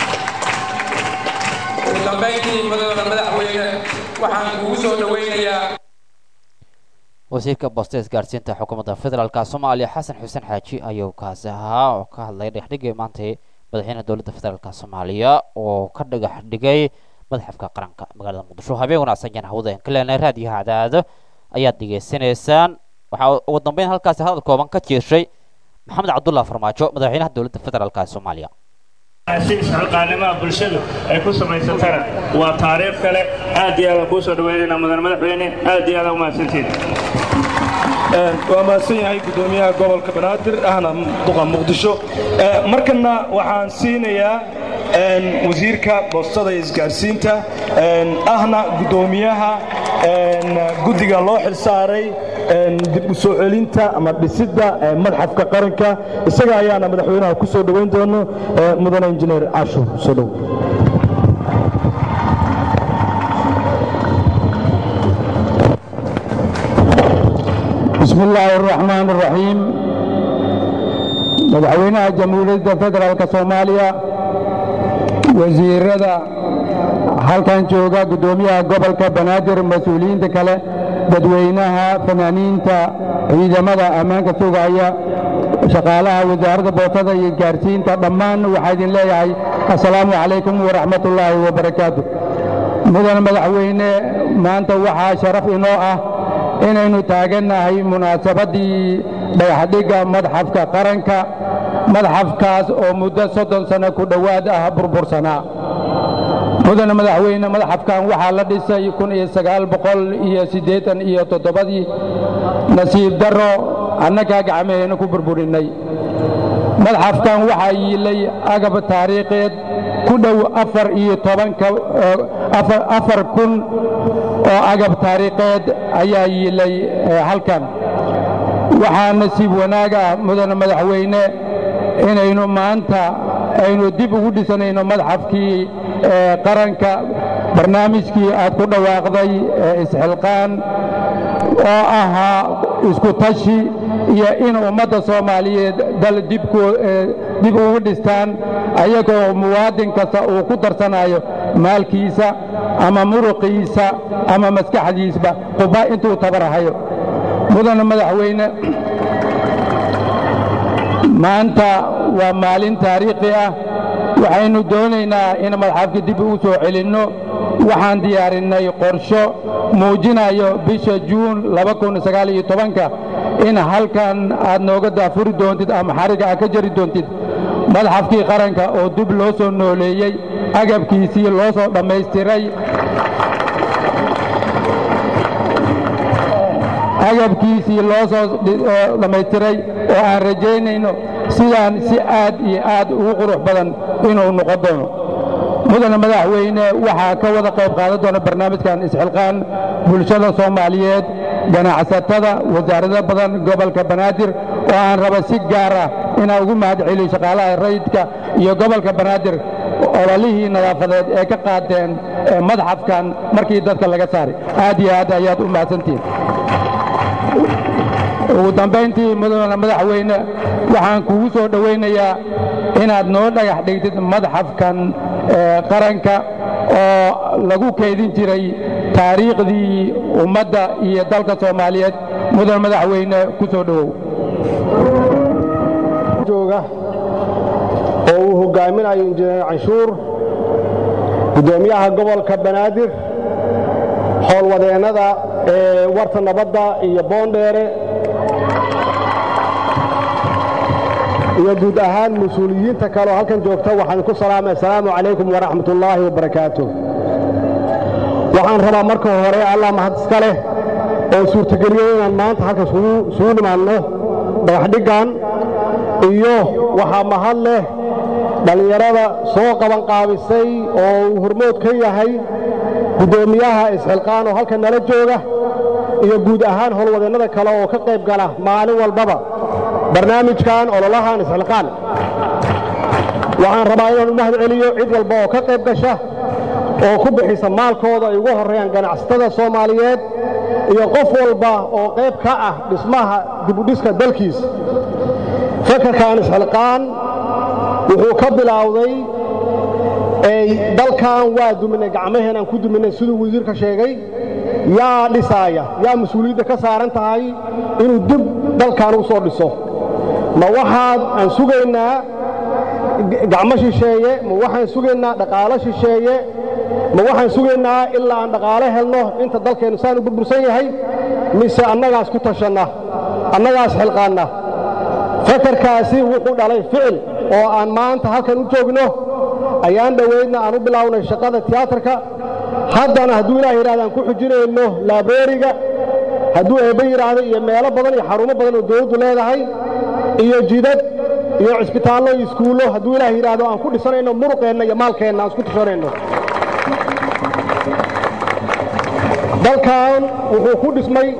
ugu dambayntii mudane madaxweyne waxaan kugu soo dhaweynayaa wasiirka boosta isgaarsiinta xukuumadda federaalka soomaaliya xasan xuseen xaaji ayuu kaasi ahaa oo ka hadlay dhagaxdhigii maantay madaxweynaha dowladda federaalka soomaaliya oo ka dhagax dhigay madaxafka qaranka magaalada muqdisho habeen wanaagsan yaan hawada aan ka leenahay raadiyaha cadaado ayaad dhegaysanaysaan waxaa ugu dambeyn halkaasi hadal kooban ka jeeshay maxamed cabdullah farmaajo madaxweynaha dowladda federaalka soomaaliya si isxilqaanimaha bulshadu ay ku samaysatana waa taariikh kale aad iyo aad aan kuu soo dhaweynaynaa mudan madaxweyne aad iyo aad aan u mahadsantihin waa mahadsan yahay guddoomiyaha gobolka banaadir ahna duqa muqdisho markana waxaan siinayaa wasiirka boostada iyo isgaarsiinta ahna guddoomiyaha guddiga loo xilsaaray dib u soo celinta ama dhisidda madxafka qaranka isaga ayaana madaxweynaha ku soo dhoweyn doono mudane injineer casho soo dhow بسم الله الرحمن الرحيم madaxweynaha jamhuuriyadda federaalk soomaaliya wasiirada halkan jooga guddoomiyaha gobolka banaadir mas-uuliyiinta kale dadweynaha fanaaniinta ciidamada ammaanka sugaya shaqaalaha wasaaradda boostada iyo gaarsiinta dhammaan waxaa idin leeyahay assalaamu calaykum waraxmat ullaahi wabarakaatu mudan madaxweyne maanta waxaa sharaf inoo ah inaynu taagannahay munaasabaddii dhagaxdhigga madxafka qaranka madxafkaas oo muddo soddon sanno ku dhowaad ah burbursanaa mudane madaxweyne madxafkan waxaa la dhisay kun iyo sagaal boqol iyo siddeetan iyo toddobadii nasiib darro annagaa gacmaheenna ku burburinnay madxafkan waxaa yiilay agab taariikheed ku dhow afar iyo tobanka afar kun oo agab taariikheed ayaa yiilay halkan waxaa nasiib wanaag ah mudane madaxweyne inaynu maanta aynu dib ugu dhisanayno madxafkii qaranka barnaamijkii aad ku dhawaaqday isxilqaan oo ahaa isku tashi iyo in ummadda soomaaliyeed dal dib ugu dhistaan ayagoo muwaadin kasta uu ku darsanayo maalkiisa ama muruqiisa ama maskaxdiisba quba intuu tabarahayo mudane madaxweyne maanta waa maalin taariikhi ah waxaynu doonaynaa in madxafka dib ugu soo celinno waxaan diyaarinnay qorsho muujinayo bisha juun ka in halkan aad nooga daafuri doontid ama xariga aad ka jari doontid madxafkii qaranka oo dib loo soo nooleeyey agabkiisii loo soo dhammaystiray agabkiisii loo soo dhammaystiray oo aan rajaynayno sidaan si aad iyo aad ugu qurux badan inuu noqon doono mudane madaxweyne waxaa ka wada qayb qaadan doona barnaamijkan isxilqaan bulshada soomaaliyeed ganacsatada wasaarado badan gobolka banaadir oo aan raba si gaar ah inaan ugu mahad celiyo shaqaalaha rayidka iyo gobolka banaadir ololihii nadaafadeed ee ka qaateen madxafkan markii dadka laga saaray aad iyo aad ayaad u mahadsantihiin ugu dambayntii mudane madaxweyne waxaan kugu soo dhowaynayaa inaad noo dhagax dhigtid madxafkan qaranka oo lagu keydin jiray taariikhdii ummadda iyo dalka soomaaliyeed mudane madaxweyne ku soo dhowow jooga oo uu hogaaminayo injineer canshuur guddoomiyaha gobolka banaadir howlwadeennada ee warta nabadda iyo boondheere iyo guud ahaan mas-uuliyiinta kale oo halkan joogta waxaan ku salaamay assalaamu calaykum waraxmat ullaahi wabarakaatu waxaan rabaa marka hore allah mahad iska leh oo suurtageliyey inaan maanta halkan isugu nimaadno dhagaxdhiggan iyo waxaa mahad leh dhallinyarada soo qabanqaabisay oo uu hormood ka yahay guddoomiyaha isxilqaan oo halkan nala jooga iyo guud ahaan howlwadeennada kale oo ka qayb gala maalin walbaba barnaamijkan ololahan isxilqaan waxaan rabaa inaan u mahad celiyo cid walba oo ka qayb gasha oo ku bixisa maalkooda ay ugu horreeyaan ganacsatada soomaaliyeed iyo qof walba oo qayb ka ah dhismaha dibudhiska dalkiisa fakarkan isxilqaan wuxuu ka bilaawday dalkan waa duminay gacmaheenaan ku duminay siduu wasiirka sheegay yaa dhisaaya yaa mas-uuliyadda ka saaran tahay inuu dib dalkan u soo dhiso ma waxaad aan sugaynaa gacmo shisheeye ma waxaan sugaynaa dhaqaalo shisheeye ma waxaan sugaynaa ilaa aan dhaqaalo helno inta dalkeennu saan u burbursan yahay mise annagaas ku tashanna annagaas xilqaanna fakarkaasi wuxuu dhalay ficil oo aan maanta halkan u joogno ayaan dhoweydna aan u bilaawnay shaqada tiyaatarka haddana hadduu ilaah yidhahda aan ku xujinayno laabeeriga hadduu eebbe yidhaahdo iyo meelo badan iyo xarumo badan oo dawladdu leedahay iyo jidad iyo cisbitaallo iyo iskuullo hadduu ilaah yidhaahdo aan ku dhisanayno muruqeenna iyo maalkeenna aan isku tashanayno dalkan wuxuu ku dhismay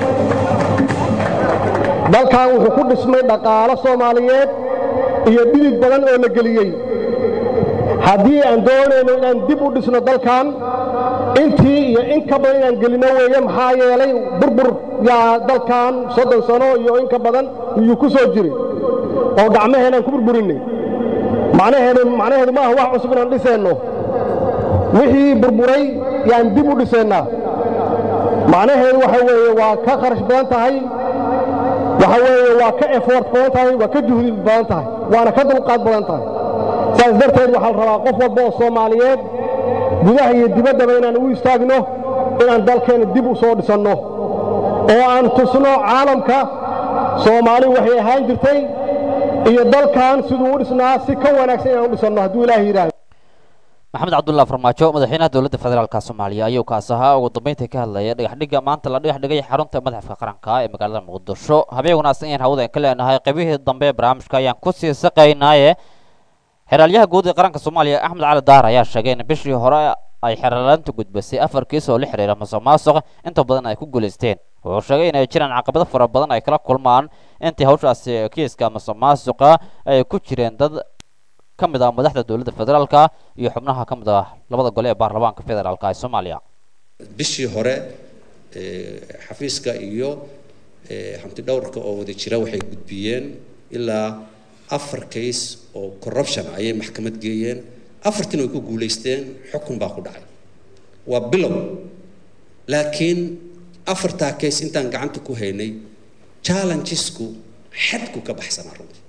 dalkan wuxuu ku dhismay dhaqaalo soomaaliyeed iyo dhidid badan oo la geliyey haddii aan doonayno inaan dib u dhisno dalkan intii iyo in ka badan inaan gelinno weeye maxaa yeelay burbur yaa dalkan soddon sano iyo in ka badan iyuu ku soo jiri oo gacmaheenaan ku burburinay macnaheedu macnaheedu maaha wax cusub inaan dhiseenno wixii burburay yaan dib u dhiseennaa macnaheedu waxa weeye waa ka kharash badan tahay waxa weeye waa ka effort badan tahay waa ka juhdi badan tahay waana ka dulqaad badan tahay saas darteed waxaa la rabaa qof walba oo soomaaliyeed gudaha iyo dibaddaba inaan u istaagno inaan dalkeenna dib u soo dhisanno oo aan tusno caalamka soomaali waxay ahaan jirtay iyo dalkan siduu u dhisnaa si ka wanaagsan inaan u dhisanno hadduu ilaahay yidhaahdo maxamed cabdullaah farmaajo madaxweynaha dowladda federaalka soomaaliya ayuu kaas ahaa ugu dambeyntii ka hadlaya dhagaxdhigga maanta la dhagax dhigay xarunta madaxafka qaranka ee magaalada muqdisho habeen wanaagsan ayaan hawada ka leenahay qaybihii dambe ee barnaamijka ayaan ku sii saqaynaaye xeraalyaha guud ee qaranka soomaaliya axmed cali daar ayaa sheegay in bishii hore ay xeerlaanta gudbisay afar kiis oo la xiriira musuq maasuq inta badan ay ku guulaysteen wuxuu sheegay inay jiraan caqabado fara badan ay kala kulmaan intii hawshaasi kiiska musuq maasuqa ay ku jireen dad ka mid ah madaxda dowladda federaalka iyo xubnaha ka mid ah labada gole ee baarlamaanka federaalka ee soomaaliya bishii hore xafiiska iyo hanti dhowrka oo wada jira waxay gudbiyeen ilaa afar case oo corruption ayay maxkamad geeyeen afartiin way ku guulaysteen xukun baa ku dhacay waa bilow laakiin afartaa case intaan gacanta ku haynay challengesku xadku ka baxsanaa runtii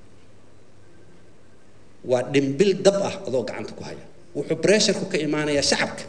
waa dhimbil dab ah adoo gacanta ku haya wuxuu bresharku ka imaanayaa shacabka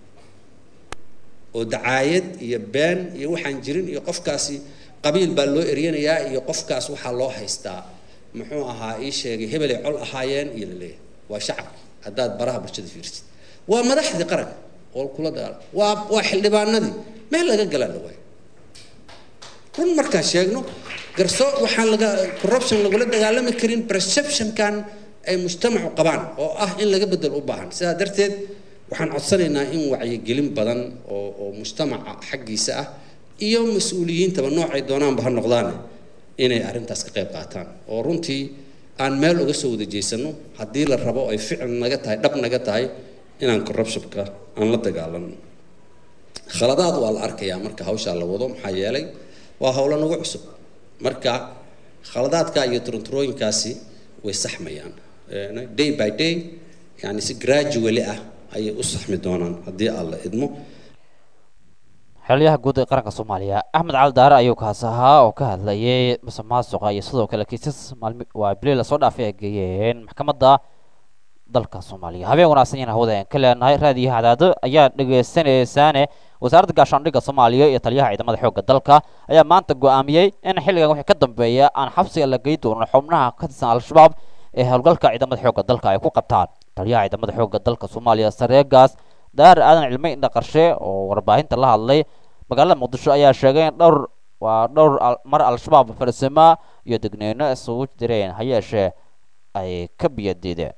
oo dacaayad iyo been iyo waxaan jirin iyo qofkaasi qabiil baa loo eryanayaa iyo qofkaas waxaa loo haystaa muxuu ahaa ii sheegay hebelay col ahaayeen iyo laleeyahay waa shacabki haddaad baraha bulshada fiirsid waa madaxdii qaranka oo kula dagaala waa waa xildhibaanadii meel laga galaa la waayo run markaan sheegno garso waxaan laga corruption lagula dagaalami karin perceptionkan ay mujtamacu qabaan oo ah in laga bedel u baahan sidaa darteed waxaan codsanaynaa in wacyigelin badan oo oo mujtamaca xaggiisa ah iyo mas-uuliyiintaba noocay doonaanba ha noqdaane inay arrintaas ka qayb qaataan oo runtii aan meel uga soo wada jeysano haddii la rabo ay ficil naga tahay dhab naga tahay inaan corruptionka aan la dagaalano khaladaad waa la arkayaa marka hawshaa la wado maxaa yeelay waa howlo nagu cusub marka khaladaadka iyo turunturooyinkaasi way saxmayaan day by day yani si gradually ah ayay u saxmi doonaan haddii aan la idmo xeralyaha guud ee qaranka soomaaliya axmed cali daare ayuu kaas ahaa oo ka hadlayay musuq maasuqa iyo sidoo kale kiisas maalmi waa bili lasoo dhaafay ay geeyeen maxkamadda dalka soomaaliya habeen wanaagsan yaan hawada aan ka leenahay raadiyo hadaado ayaa dhegaysanaysaane wasaaradda gaashaandhigga soomaaliya iyo taliyaha ciidamada xoogga dalka ayaa maanta go'aamiyey in xilligan wixii ka dambeeya aan xabsiga la gey doonin xubnaha ka tirsan al-shabaab ee howlgalka ciidamada xoogga dalka ay ku qabtaan taliyaha ciidamada xoogga dalka soomaaliya sareegaas daar aadan cilmi indha qarshe oo warbaahinta la hadlay magaalada muqdisho ayaa sheegay in dhowr waa dhowr mar al-shabaab farsamo iyo degneyno isugu direen ha yeeshee ay ka biyadiideen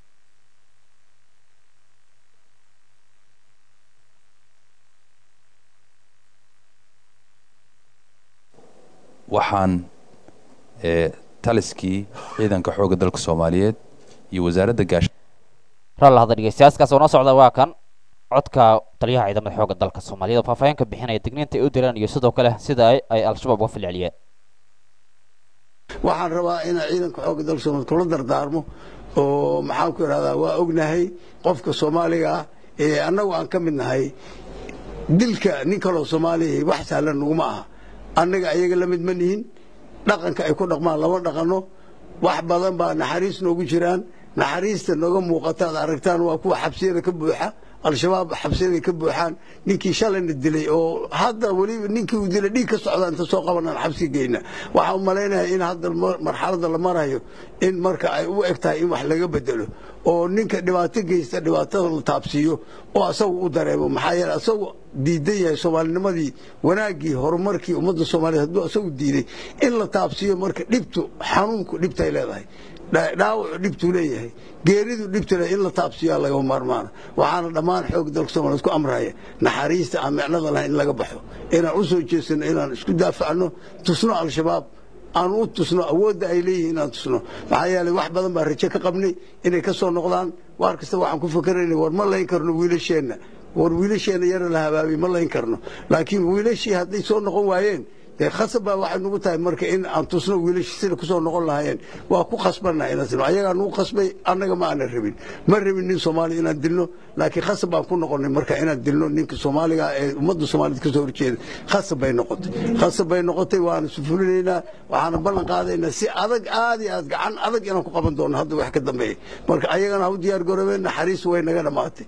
waxaan taliskii ciidanka xoogga dalka soomaaliyeed iyo wasaaradda gaash ralla hadda dhegeystayaaskaas oo noo socda waa kan codka taliyaha ciidamada xoogga dalka soomaaliyeed oo faahfaahin ka bixinaya digniinta ay u direen iyo sidoo kale sida ay al-shabaab uga filceliyeen waxaan rabaa inaan ciidanka xoogga dalka soomaaliyeed kula dardaarmo oo maxaan ku idhahdaa waa ognahay qofka soomaaliga ah ee annagu aan ka mid nahay dilka nin kaloo soomaaliya wax sahlan naguma aha annaga ayaga la mid ma nihin dhaqanka ay ku dhaqmaan lama dhaqanno wax badan baa naxariis noogu jiraan naxariista nooga muuqata ad aragtaan waa kuwa xabsiyada ka buuxa al-shabaab xabsiyada ka buuxaan ninkii shalayna dilay oo hadda weliba ninkii uu dilay dhiig ka socda inta soo qabanaan xabsi geyna waxaan u malaynayaa in hadda marxaladda la marayo in marka ay u eg tahay in wax laga bedelo oo ninka dhibaato geysta dhibaatada la taabsiiyo oo asagu u dareemo maxaa yeele asagu diidan yahay soomaalinimadii wanaaggii horumarkii ummadda soomaaliyeed hadduu asagu diiday in la taabsiiyo marka dhibtu xanuunku dhibtay leedahay dhaawacu dhibtuu leeyahay geeridu dhibtu leeyahay in la taabsiiyaa lagama maarmaana waxaana dhammaan xoog dalka soomaaliyeed ku amraya naxariista aan micnada lahayn in laga baxo inaan u soo jeesano inaan isku daafacno tusno al-shabaab aan u tusno awoodda ay leeyihiin inaan tusno maxaa yeelay wax badan baa rajo ka qabnay inay ka soo noqdaan waar kasta waxaan ku fakeraynay war ma layn karno wiilasheenna war wiilasheenna yara la habaabay ma layn karno laakiin wiilashii hadday soo noqon waayeen dee khasab baa waxay nugu tahay marka in aan tusno wiilashii sida kusoo noqon lahaayeen waa ku khasbanna inaan sino ayagaa nugu khasbay annaga ma aanan rabin ma rabin nin soomaaliya inaan dilno laakiin khasab baan ku noqonay marka inaan dilno ninka soomaaliga ee ummadda soomaaliyeed kasoo horjeeda khasab bay noqotay khasab bay noqotay waana sufulinaynaa waxaana ballan qaadaynaa si adag aad iyo aad gacan adag inaan ku qaban doono hadda wax ka dambeeya marka ayagana ha u diyaar garoobeen naxariis way naga dhammaatay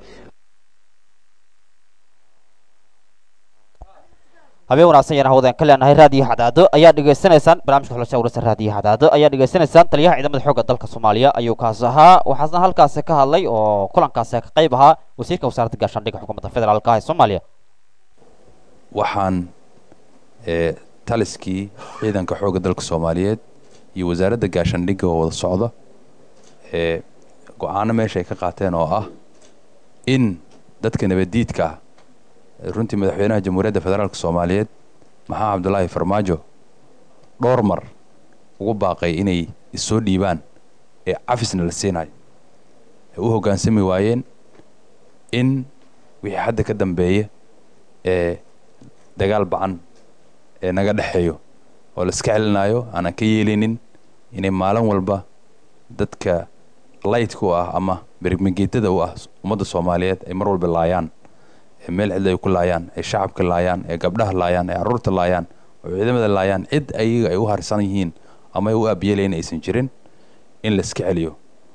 habeen wanaagsan yaan hawada ka leenahay raadiyo hadaado ayaa dhegaysanaysaan barnaamijka xulasha wararsa raadiyo hadaado ayaa dhegaysanaysaan taliyaha ciidamada xoogga dalka soomaaliya ayuu kaas ahaa waxaasna halkaasi ka hadlay oo kulankaasi ka qayb ahaa wasiirka wasaaradda gaashaandhigga xukuumadda federaalka ee soomaaliya waxaan taliskii ciidanka xoogga dalka soomaaliyeed iyo wasaaradda gaashaandhigga oo wada socda ee go-aano meesha ay ka qaateen oo ah in dadka nabaddiidka ah runtii madaxweynaha jamhuuriyadda federaalka soomaaliyeed maxaa cabdulaahi farmaajo dhowr mar ugu baaqay inay issoo dhiibaan ee cafisna la siinayo ay u hoggaansami waayeen in wixii hadda ka dambeeya ee dagaal bacan ee naga dhexeeyo oo la iska celinayo aanan ka yeelinin inay maalin walba dadka laytka u ah ama berigmageetada u ah ummadda soomaaliyeed ay mar walba laayaan ee meel cidla ay ku laayaan ee shacabka laayaan ee gabdhaha laayaan ee carruurta laayaan oo ciidamada laayaan cid ayaga ay u harsan yihiin ama ay u aabiyeelayn aysan jirin in la iska celiyo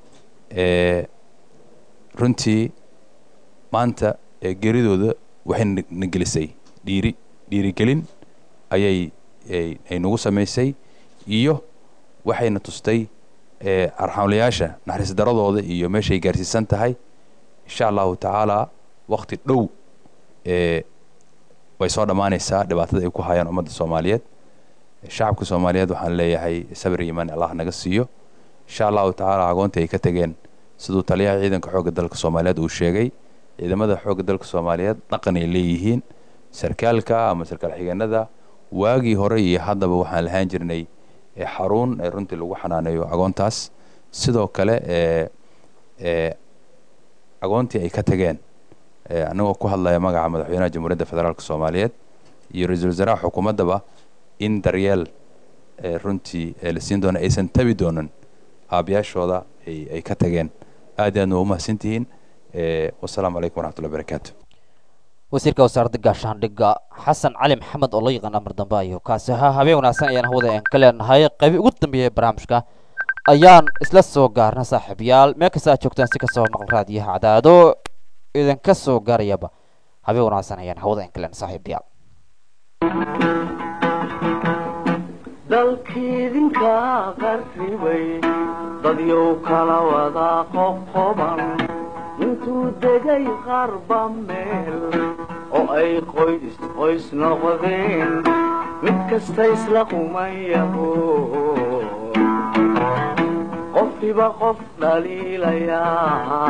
runtii maanta geeridooda waxay na gelisay dhiiri dhiirigelin ayay ay nagu samaysay iyo waxayna tustay arxamlayaasha naxariis daradooda iyo meeshay gaarsiisan tahay insha allahu tacaalaa wakti dhow way soo dhammaanaysaa dhibaatada ay ku hayaan ummadda soomaaliyeed shacabka soomaaliyeed waxaan leeyahay sabir iimaan allah naga siiyo insha allahu tacaala agoontii ay ka tegeen siduu taliyaha ciidanka xoogga dalka soomaaliyeed uu sheegay ciidamada xoogga dalka soomaaliyeed dhaqan ay leeyihiin sarkaalka ama sarkaal xigeenada waagii hore iyo haddaba waxaan lahaan jirnay xaruun ee runtii lagu xanaaneeyo agoontaas sidoo kale agoontii ay ka tageen anagoo ku hadlaya magaca madaxweynaha jamhuuriyadda federaalk soomaaliyeed iyo ra-iisul wasaaraha xukuumaddaba in daryeel runtii la siin doono aysan tabi doonin aabayaashooda ay ka tageen aad iyo aadna waa umahadsantihiin wasalaamu calaykum waraxmatullahi barakaatu wasiirka wasaaradda gaashaandhigga xasan cali maxamed oo la yaqaan amar dambe ayuu kaasi ahaa habeen wanaagsan ayaan hawada aan ka leenahay qaybi ugu dambeeyay barnaamijka ayaan isla soo gaarna saaxiibayaal meel kasta aad joogtaan si kastoo maqal raadiyaha cadaado idinka soo gaarayaba habeen wanaagsan ayaan hawada inkaleen saaxiibayaal dalkiidinka qarribay dadyow kala wada qoqoban intuu degay qarba meel oo ay qoys qoys noqdeen mid kasta isla qumayaho qofkiba qof dhaliilayaa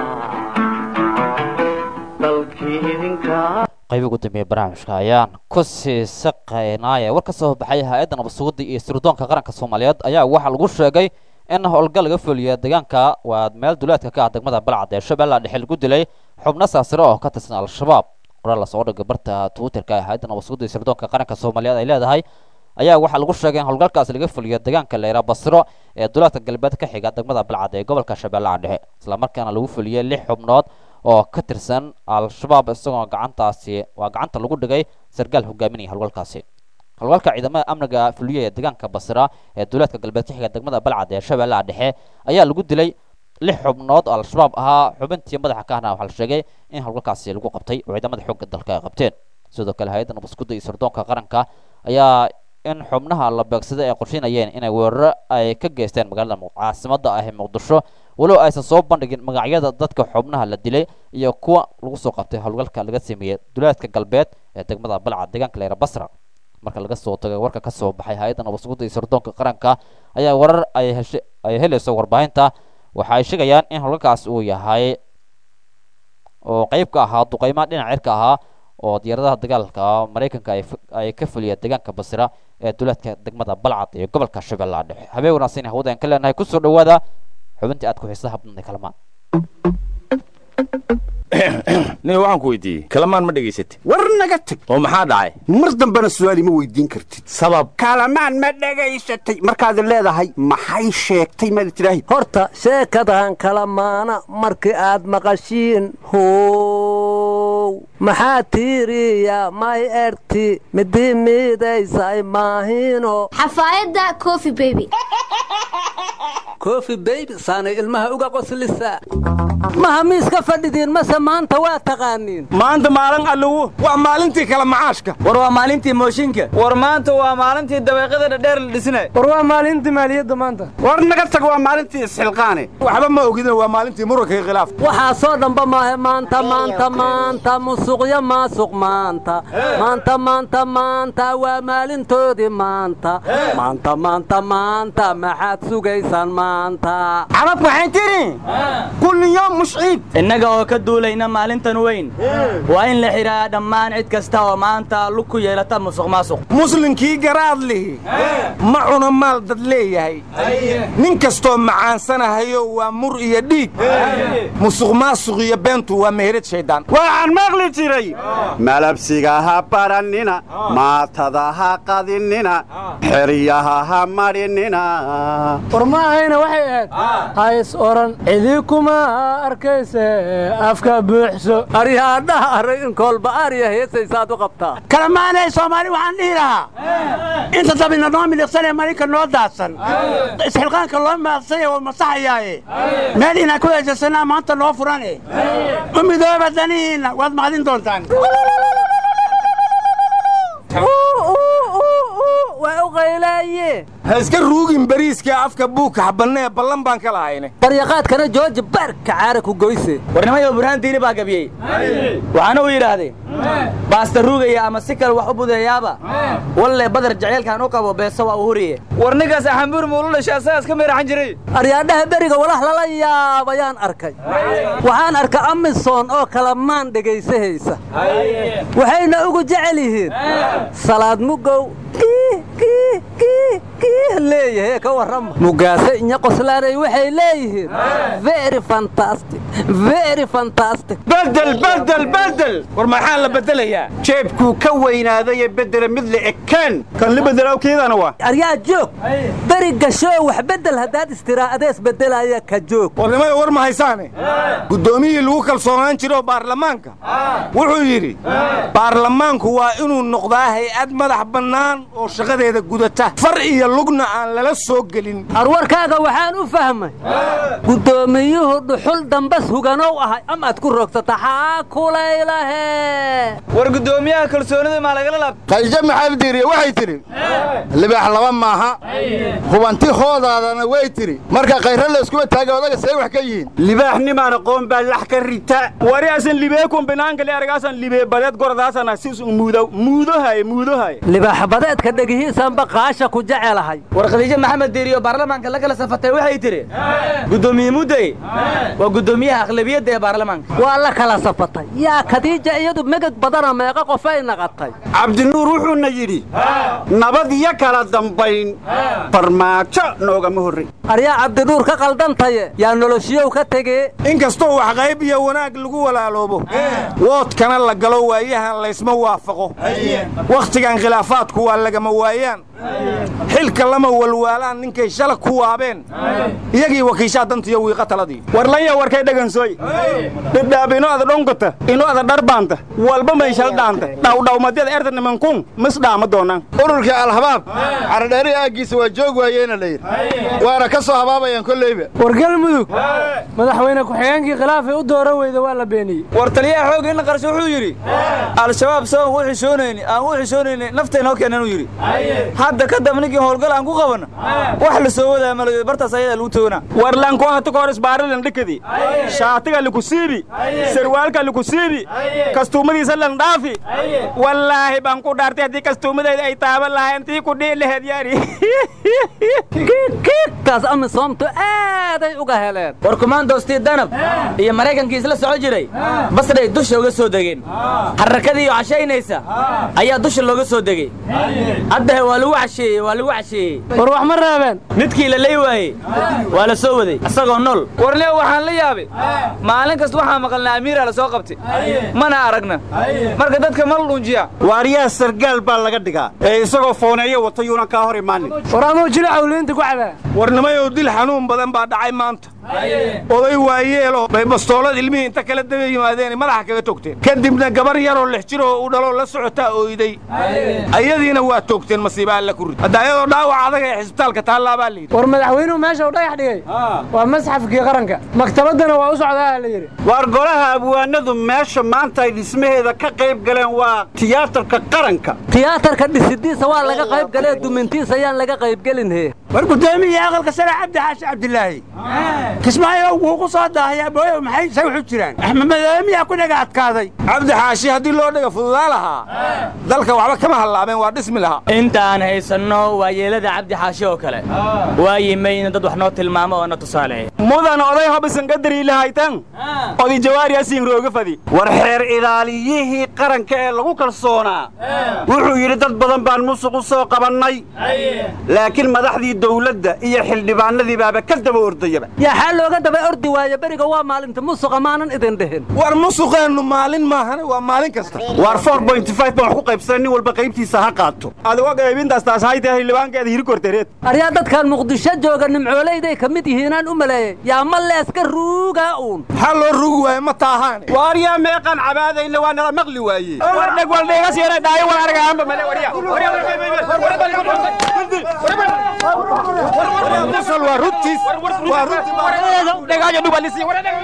dalkii idinka qayb ugu dambeeya barnaamijka ayaan ku sii saqaynaaye war ka soo baxay hay-adda nabadsuguda iyo sirdoonka qaranka soomaaliyeed ayaa waxaa lagu sheegay in howlgal laga fuliya deegaanka waa meel duleedka ka ah degmada balcad ee shabeellaha dhexe lagu dilay xubno saasiro oo ka tirsan al-shabaab qoraal lasoo dhigay barta twitterka ee hay-adda nabadsuguda iyo sirdoonka qaranka soomaaliyeed ay leedahay ayaa waxaa lagu sheegay in howlgalkaas laga fuliyo deegaanka leyra basro ee duleedka galbeed ka xiga degmada balcad ee gobolka shabeellaha dhexe islamarkaana lagu fuliyey lix xubnood oo ka tirsan al-shabaab isagoo gacantaasi waa gacanta lagu dhigay sargaal hogaaminaya howlgalkaasi howlgalka ciidamada amniga fuliya ee deegaanka basra ee duleedka galbeed ka xiga degmada balcad ee shabeellaha dhexe ayaa lagu dilay lix xubnood oo al-shabaab ahaa xubintii madaxa ka ahna waxaa la sheegay in howlgalkaasi lagu qabtay oo ciidamada xoogga dalka ay qabteen sidoo kale hay-adda nabadsuguda iyo sirdoonka qaranka ayaa in xubnaha la beegsada ay qorsheynayeen inay weeraro ay ka geysteen magaalada caasimada ah ee muqdisho walow aysan soo bandhigin magacyada dadka xubnaha la dilay iyo kuwa lagu soo qabtay howlgalka laga sameeyey duleedka galbeed ee degmada balcad deegaanka leyra basra marka laga soo tagay warka ka soo baxay hay-adda nabadsuguda iyo sirdoonka qaranka ayaa warar ay heshay ay helayso warbaahinta waxa ay sheegayaan in howlgalkaas uu yahay oo qayb ka ahaa duqeymaha dhinac cirka ahaa oo diyaaradaha dagaalka maraykanka ay ka fuliyeen deegaanka basra ee duleedka degmada balcad ee gobolka shabeellaha dhexe habeen wanaagsan hawada aan ka leenahay kusoo dhawaada xubintii aad ku xiisaha badnay kalamaan nin waxaan ku weydiiyey kalamaan ma dhegaysatay war naga tag oo maxaa dhacay mar dambena su'aali ma weydiin kartid sabab kalamaan ma dhegaysatay markaad leedahay maxay sheegtay maad tidhaahi horta sheekadan kalamaana markii aad maqashiin how maxaa tiiriya may erti midii miidaysay maahino xafaayadda coffee baby kofi beybi saanay ilmaha uga qoslisa maha miiska fadhidiin mase maanta waa taqaaniin maanta maalin allugu waa maalintii kala macaashka war waa maalintii mooshinka war maanta waa maalintii dabeeqada dhadheer la dhisnay war waa maalintii maaliyadda maanta war naga tag waa maalintii isxilqaane waxba ma ogidin waa maalintii muranka iyo khilaaf waxaasoo dhanba maahe maanta maanta maanta musuqyo maasuq maanta maanta maanta maanta waa maalintoodii maanta maanta maanta maanta maxaad sugaysaan maanta carab waxay tidhi kulli yoom mushciib innaga oo ka duulayna maalintan weyn waa in la xidhaa dhammaan cid kasta oo maanta lug ku yeelata musuq maasuq muslinkii garaad lihi ma cuna maal dad leeyahay nin kastoo macaansanahayo waa mur iyo dhiig musuq maasuq iyo beentu waa meherad shayddaan waxaan maqli jiray malabsiga ha barannina maatada ha qadinina xeryaha ha madhinina war ma ahayna waxay ahayd hays oran cidii kuma arkayse afka buuxso aryaadhaha array in koolba arya heesaysaad u qabtaa kalamaanay soomaali waxaan dhihi lahaa inta dabina noo miliqsanee malinka noo daadsan isxilqaanka loo maadsanya waa masaxayaaye meel inaan ku heesasanaa maanta noo furane u midooba danihiinna waad maqdin doontaan waa u qaylaye ha iska ruugin bariiska afka buuka xabanne ee ballan baan ka lahayne baryaqaadkana jooji baarka caara ku goyse warnimayo burhaan diini baa gabiyey waxaana uu yidhaahday baasta ruugaya ama si kale wax u budeeyaaba walle badar jaceylkaan u qabo beeso waa u huriye war ninkaas axambuur muulu dhashay asagaas ka meeraxan jiray aryaadhaha beriga walax lala yaabayaan arkay waxaan arka amison oo kala maan dhegaysahaysa waxayna ugu jecel yihiin salaad mugow leeyahay ka warrama mugaase inya qoslaanay waxay leeyihiin very fantastic very fantastic bedel bedel bedel war maxaa la bedelayaa jeebkuu ka weynaaday ee bedela mid la ekaan kan la bedela keedana waa aryaa joog beri gashoo wax bedel haddaad istiraa adees bedelaya ka joog warnimada war ma haysaane guddoomiyihii lagu kalsoonaan jiro baarlamaanka wuxuu yidhi baarlamaanku waa inuu noqdaa hay-ad madax bannaan oo shaqadeeda gudata far iyo lugna aan lala soo gelin arwarkaaga waxaan u fahmay guddoomiyuhu dhuxul dambas huganow ahay amaad ku rogsata xaa kulaylahe war guddoomiyaha kalsoonida maa lagala laab khayje maxamed diiriye waxay tidhi libaax laba maaha hubanti hoodaadana way tidhi marka khayra layskuma taaga odaga see wax ka yihiin libaaxnimaan aqoon baa lax ka rita wariyaasan libeekun binaankale aragaasan libee badeed gordaasana sis muudo muudohaye muudohaye libaax badeedka dhegihiisanba qaasha ku jecelahay war khadiijo maxamed diiriyo baarlamaanka la kala safatay waxay tidhi guddoomiye mudday waa guddoomiyaha aqlabiyadda ee baarlamaanka waa la kala safatay yaa khadiija iyadu megag badana meeqa qofay naqatay cabdinuur wuxuuna yidhi nabad iyo kala dambayn farmaajo noogama horray aryaa cabdinuur ka qaldantaye yaa noloshiyow ka tegee inkastoo wax qayb iyo wanaag lagu walaaloobo woodkana la galo waayahan laysma waafaqo wakhtigan khilaafaadku waa lagama waayaan xilka lama walwaalaan ninkay shala ku waabeen iyagii wakiishaa dantiyo wiiqa taladii warlanya warkay dhagansoy dhidhaab ino ada dhonkata ino ada dharbaanta walba mayshal dhaanta dhawdhawmadyada erta nimankun mis dhaama doonaan ururkii alhabaab caradheeri aaggiisa waa joog waayeena la yidhi waana ka soo habaabayaan kolleyba war galmudug madaxweyne ku-xigeenkii khilaafay u dooran weyda waa la beeniyey war taliyaha xoogga inna qarsho wuxuu yidhi al-shabaab saban u xishoonayni aan u xishoonayni naftaynoo keenan uu yidhi hadda ka dab ninkii howlgal aan ku qabanno wax la soo wadaa malayo bartaas ayadaa lagu toona war lanko hata kahor isbaarilan dhikadi shaatiga liku siibi sarwaalka liku siibi kastuumadiisa lan dhaafi wallaahi baan ku dhaartay haddii kastuumadayda ay taaban lahayn tii ku dhihi laheed yaari kiigtaas amisoomtu aaday uga heleen war kumaandostii danab iyo maraykankii isla soco jiray basray dusha uga soo degeen xarakadiiyo cashaynaysa ayaa dusha looga soo degey haddahe waa lagu casheeyey waa lagu casheeyey war wax ma reebeen midkii la ley waayey waa la soo waday isagoo nool warleo waxaan la yaabay maalin kasta waxaa maqalnaa amiiraa la soo qabtay mana aragna marka dadka ma la dhunjiya waaryaha sargaal baa laga dhigaa ee isagoo fooneeyo wata yuunan kaa hor imaanin war amuu jila cawliinta ku cabaa warnimayow dil xanuun badan baa dhacay maanta oday waayeelo bay bastoolad ilmihii inta kala daba yimaadeen madaxa kaga togteen kadibna gabar yaroo lix jir oo u dhaloo la socotaa ooyday ayadiina waa toogteen masiiba alla ku rid hadda ayadoo dhaawac adag ee xisbitaalka taallaa layidhi war madaxweynuhu meesha uu dhagax dhigay waa masxafkii qaranka maktabaddana waa u socdaa la yidhi waar golaha abwaanadu meesha maanta ay dhismaheeda ka qayb galeen waa tiyaatarka qaranka tiyaatarka dhisidiisa waa laga qayb galee dumintiisa ayaan laga qaybgelin he war guddoomiya aqalka sare cabdi xaashi cabdilaahi kismaayo wuu ku soo daahayaa booyo maxay say wuxu jiraan axmed madaamiyaa ku dhaga adkaaday cabdi xaashi haddii loo dhaga fududaa lahaa dalka waxba kama hallaabeen waa dhismi lahaa intaan haysanno waa yeelada cabdi xaashi oo kale waa yimayna dad wax noo tilmaamo oo na tusaaleeya mudan oday hobisan qadari lahaytan odi jawaariyaasiin rooga fadi war xeer ilaaliyihii qaranka ee lagu kalsoonaa wuxuu yidhi dad badan baan musuq u soo qabannay laakiin madaxdii dawladda iyo xildhibaanadii baaba ka daba ordayaba yaa xaa looga daba ordi waayo beriga waa maalinta musuqa maanan idin dhihin war musuqeennu maalin maahane waa maalin kasta waar baan wax ku qaybsanay nin walba qaybtiisa ha qaato adigo qaybintaas taas hayta xildhibaankeeda hiri kortereed aryaa dadkan muqdisho jooga nimcooleyday ka mid yihiinaan u maleeyey yaa ma leeska ruugaa uun maxaa loo rugi waaye ma taahaan waar yaa meeqaan cabaadayna waa nala maqli waaye war dheg wal dheegas yara dhaayo wal argaanba male warya waa runtiis waa runtiis dhubalisi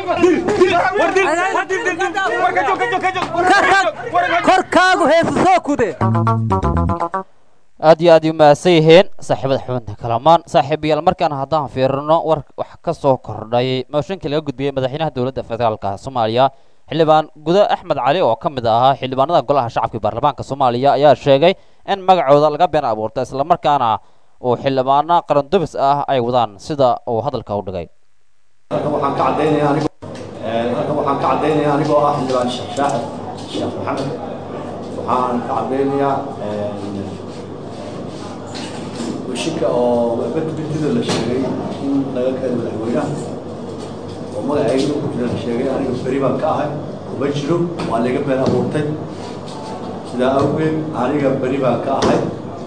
korkaagu heesu soo kude aad iyo aad ay u mahadsan yihiin saaxiibada xubinta kalamaan saaxiibayaal markaan haddaan fiirino war wax ka soo kordhay mooshinkii laga gudbiyey madaxweynaha dowladda federaalka soomaaliya xildhibaan gudo axmed cali oo ka mid ahaa xildhibaanada golaha shacabka baarlamaanka soomaaliya ayaa sheegay in magacooda laga been abuurta islamarkaana uu xildhibaano qarandubis ah ay wadaan sida uu hadalka u dhigay waxaan ka cadaynayaa anigoo halkan waxaan ka cadaynayaa anigoo ah xildhibaan sheekh shaaxid sheekh maxamed waxaan ka cadaynayaa washika oo gudbintida la sheegay in laga keeno madaxweynaha oo magacayga ku jira la sheegay aniga beri baan ka ahay kuma jiro waa laga been abuurtay sidaa awgeed aniga beri baan ka ahay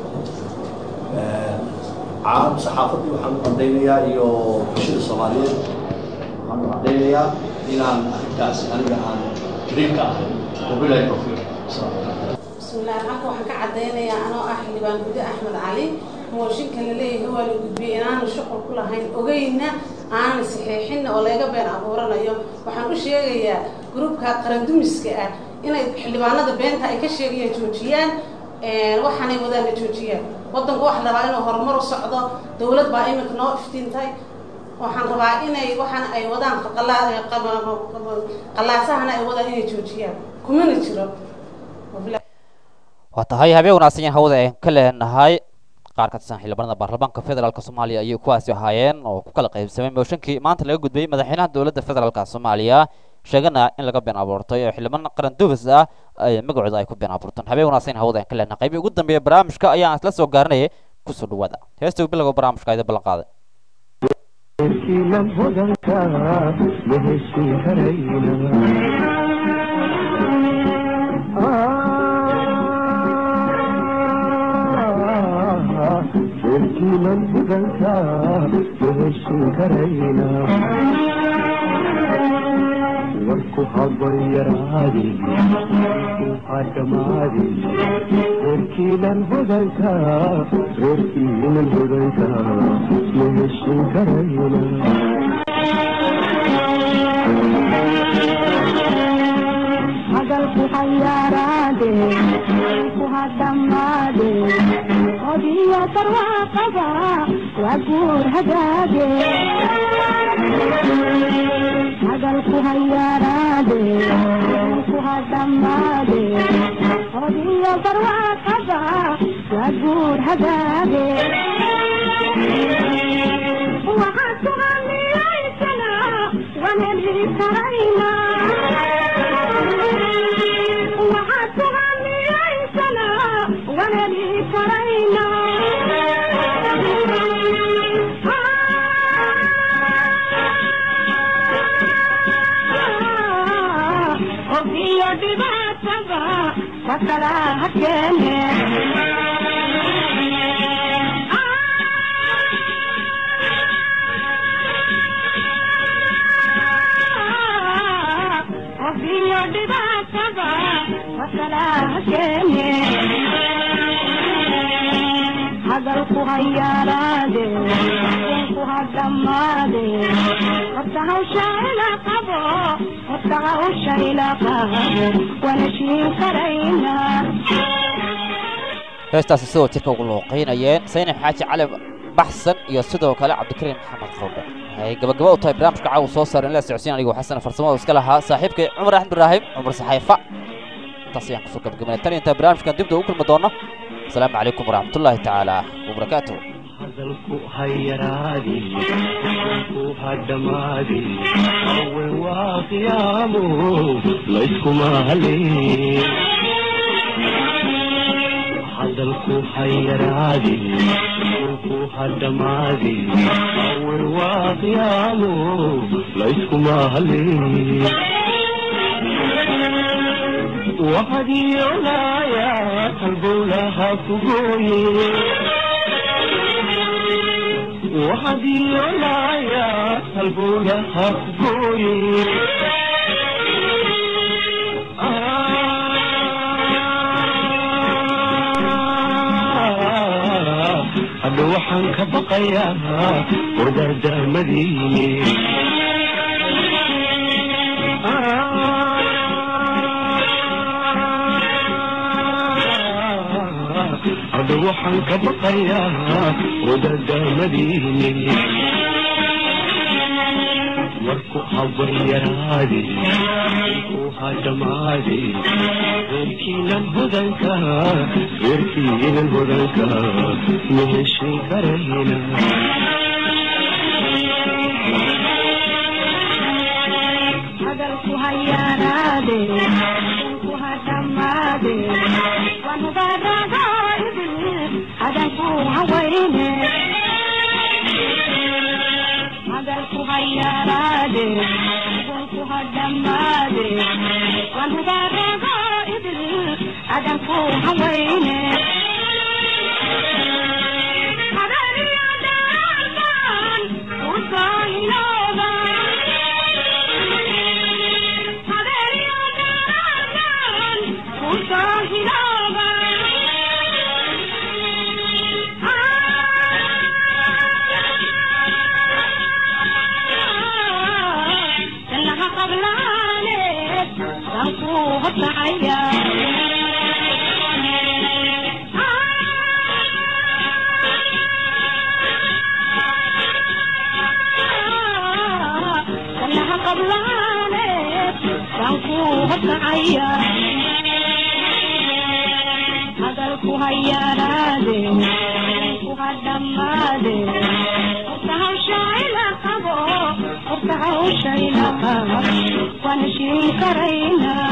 caalam saxaafaddii waxaan u cadaynayaa iyo bulshada soomaaliyeed waxaan u cadaynayaa inaan arrintaasi aniga aan beri ka ahay wabilahi tawfiiq bismillaah halka waxaan ka caddaynayaa anoo ah xildhibaan gude axmed cali mooshinka la leeyahay waa la gudbiyey inaanu shuqul ku lahayn ogeyna aanan saxiixinna oo laga been abuuranayo waxaan u sheegayaa gruubka qarandumiska ah inay xildhibaanada beenta ay ka sheegayaan joojiyaan waxaanay wadaanna joojiyaan waddanku waxa la rabaa inuu horumar u socdo dowlad baa iminka noo iftiintay waxaan rabaa inay waxaana ay wadaan qalaasahana ay wadaan inay joojiyaan kumana jiro waa tahay habeen wanaagsan yahin hawada aan ka leenahay qaar ka tirsan xildhibaanada baarlamaanka federaalk soomaaliya ayay kuwaasi ahaayeen oo ku kala qaybsamay mooshinkii maanta laga gudbayay madaxweynaha dowladda federaalk soomaaliya sheegana in laga been abuurtay oo xildhibaan qaran dubis ah ay magacooda ay ku been abuurteen habeen wanaagsan yahin hawada aan ka leenahay qaybii ugu dambeeya barnaamijka ayaan isla soo gaarinayay kusoo dhawaada heesta bilowga barnaamijka ayda ballan qaaday warkiinan hudanka ma heshin karayna warku habaryaraadi ha dhammaadi warkiinan hudanka reerkiinan hudanka ma heshin karayna hadalku hayaaraade ku hadhammaade odiyo barwaaqaba waa guur hagaage hadalku hayaaraade ku hadhammaade odiyo barwaaqaba waa guur hagaage waxaad kuhamiyaysana waan heli karaynaa waxaad kuhamiyaysana waan heli karaynaa ogiyo dhibaatada sakala hakeene ogiyo dhibaatada sakala hakeene hadalku hayaaraade ku hadhammaade horta hawsha ila qabo horta hawsha ila qabo waan heshiin karaynaa heestaasi sidoo jirka ugu looqeynayeen saynab xaaji cali baxsan iyo sidoo kale cabdikariim maxamed qowdhe waxay gabagaba u tahay barnaamijka caawa soo saaran la socodsiin anigu xasan farsamada iska lahaa saaxiibkay cumar axmed ibraahim cumar saxayfa intaas ayaan kusoo gabagabanay tan intaa barnaamijkan dibda ugu kulmi doono asalaamu calaykum waraxmatullaahi tacaala wabarakaatuh hadalku hayaraadi ku hadhamaadi awen waa qiyaamo layskuma haleen hadalku hayaraadi ku hadhamaadi awen waa qiyaamo layskuma haleen waxaad yoolaya halbowlaha kugooye waxaad yoolaya halbowlaha kugooye hadda waxaan ka baqayaa wardaardaamadii hadda waxaan ka baqayaa wadadaamadiini marku habaryaraadi ku hadhamaadi reerkiinan hodanka reerkiinan hodanka ma heshin karayna hadalku hayaaraade ku hadhamaade waan ubaadhagaidi hadanku hawayne hadalku hadalku ha yaraade hadalku ha dhammaade waan hubaaraga idil adanku hawayne hadalku ha yaraade ku ha dhammaade horta hawsha ila qabo horta hawsha ila qabo waan heshiin karaynaa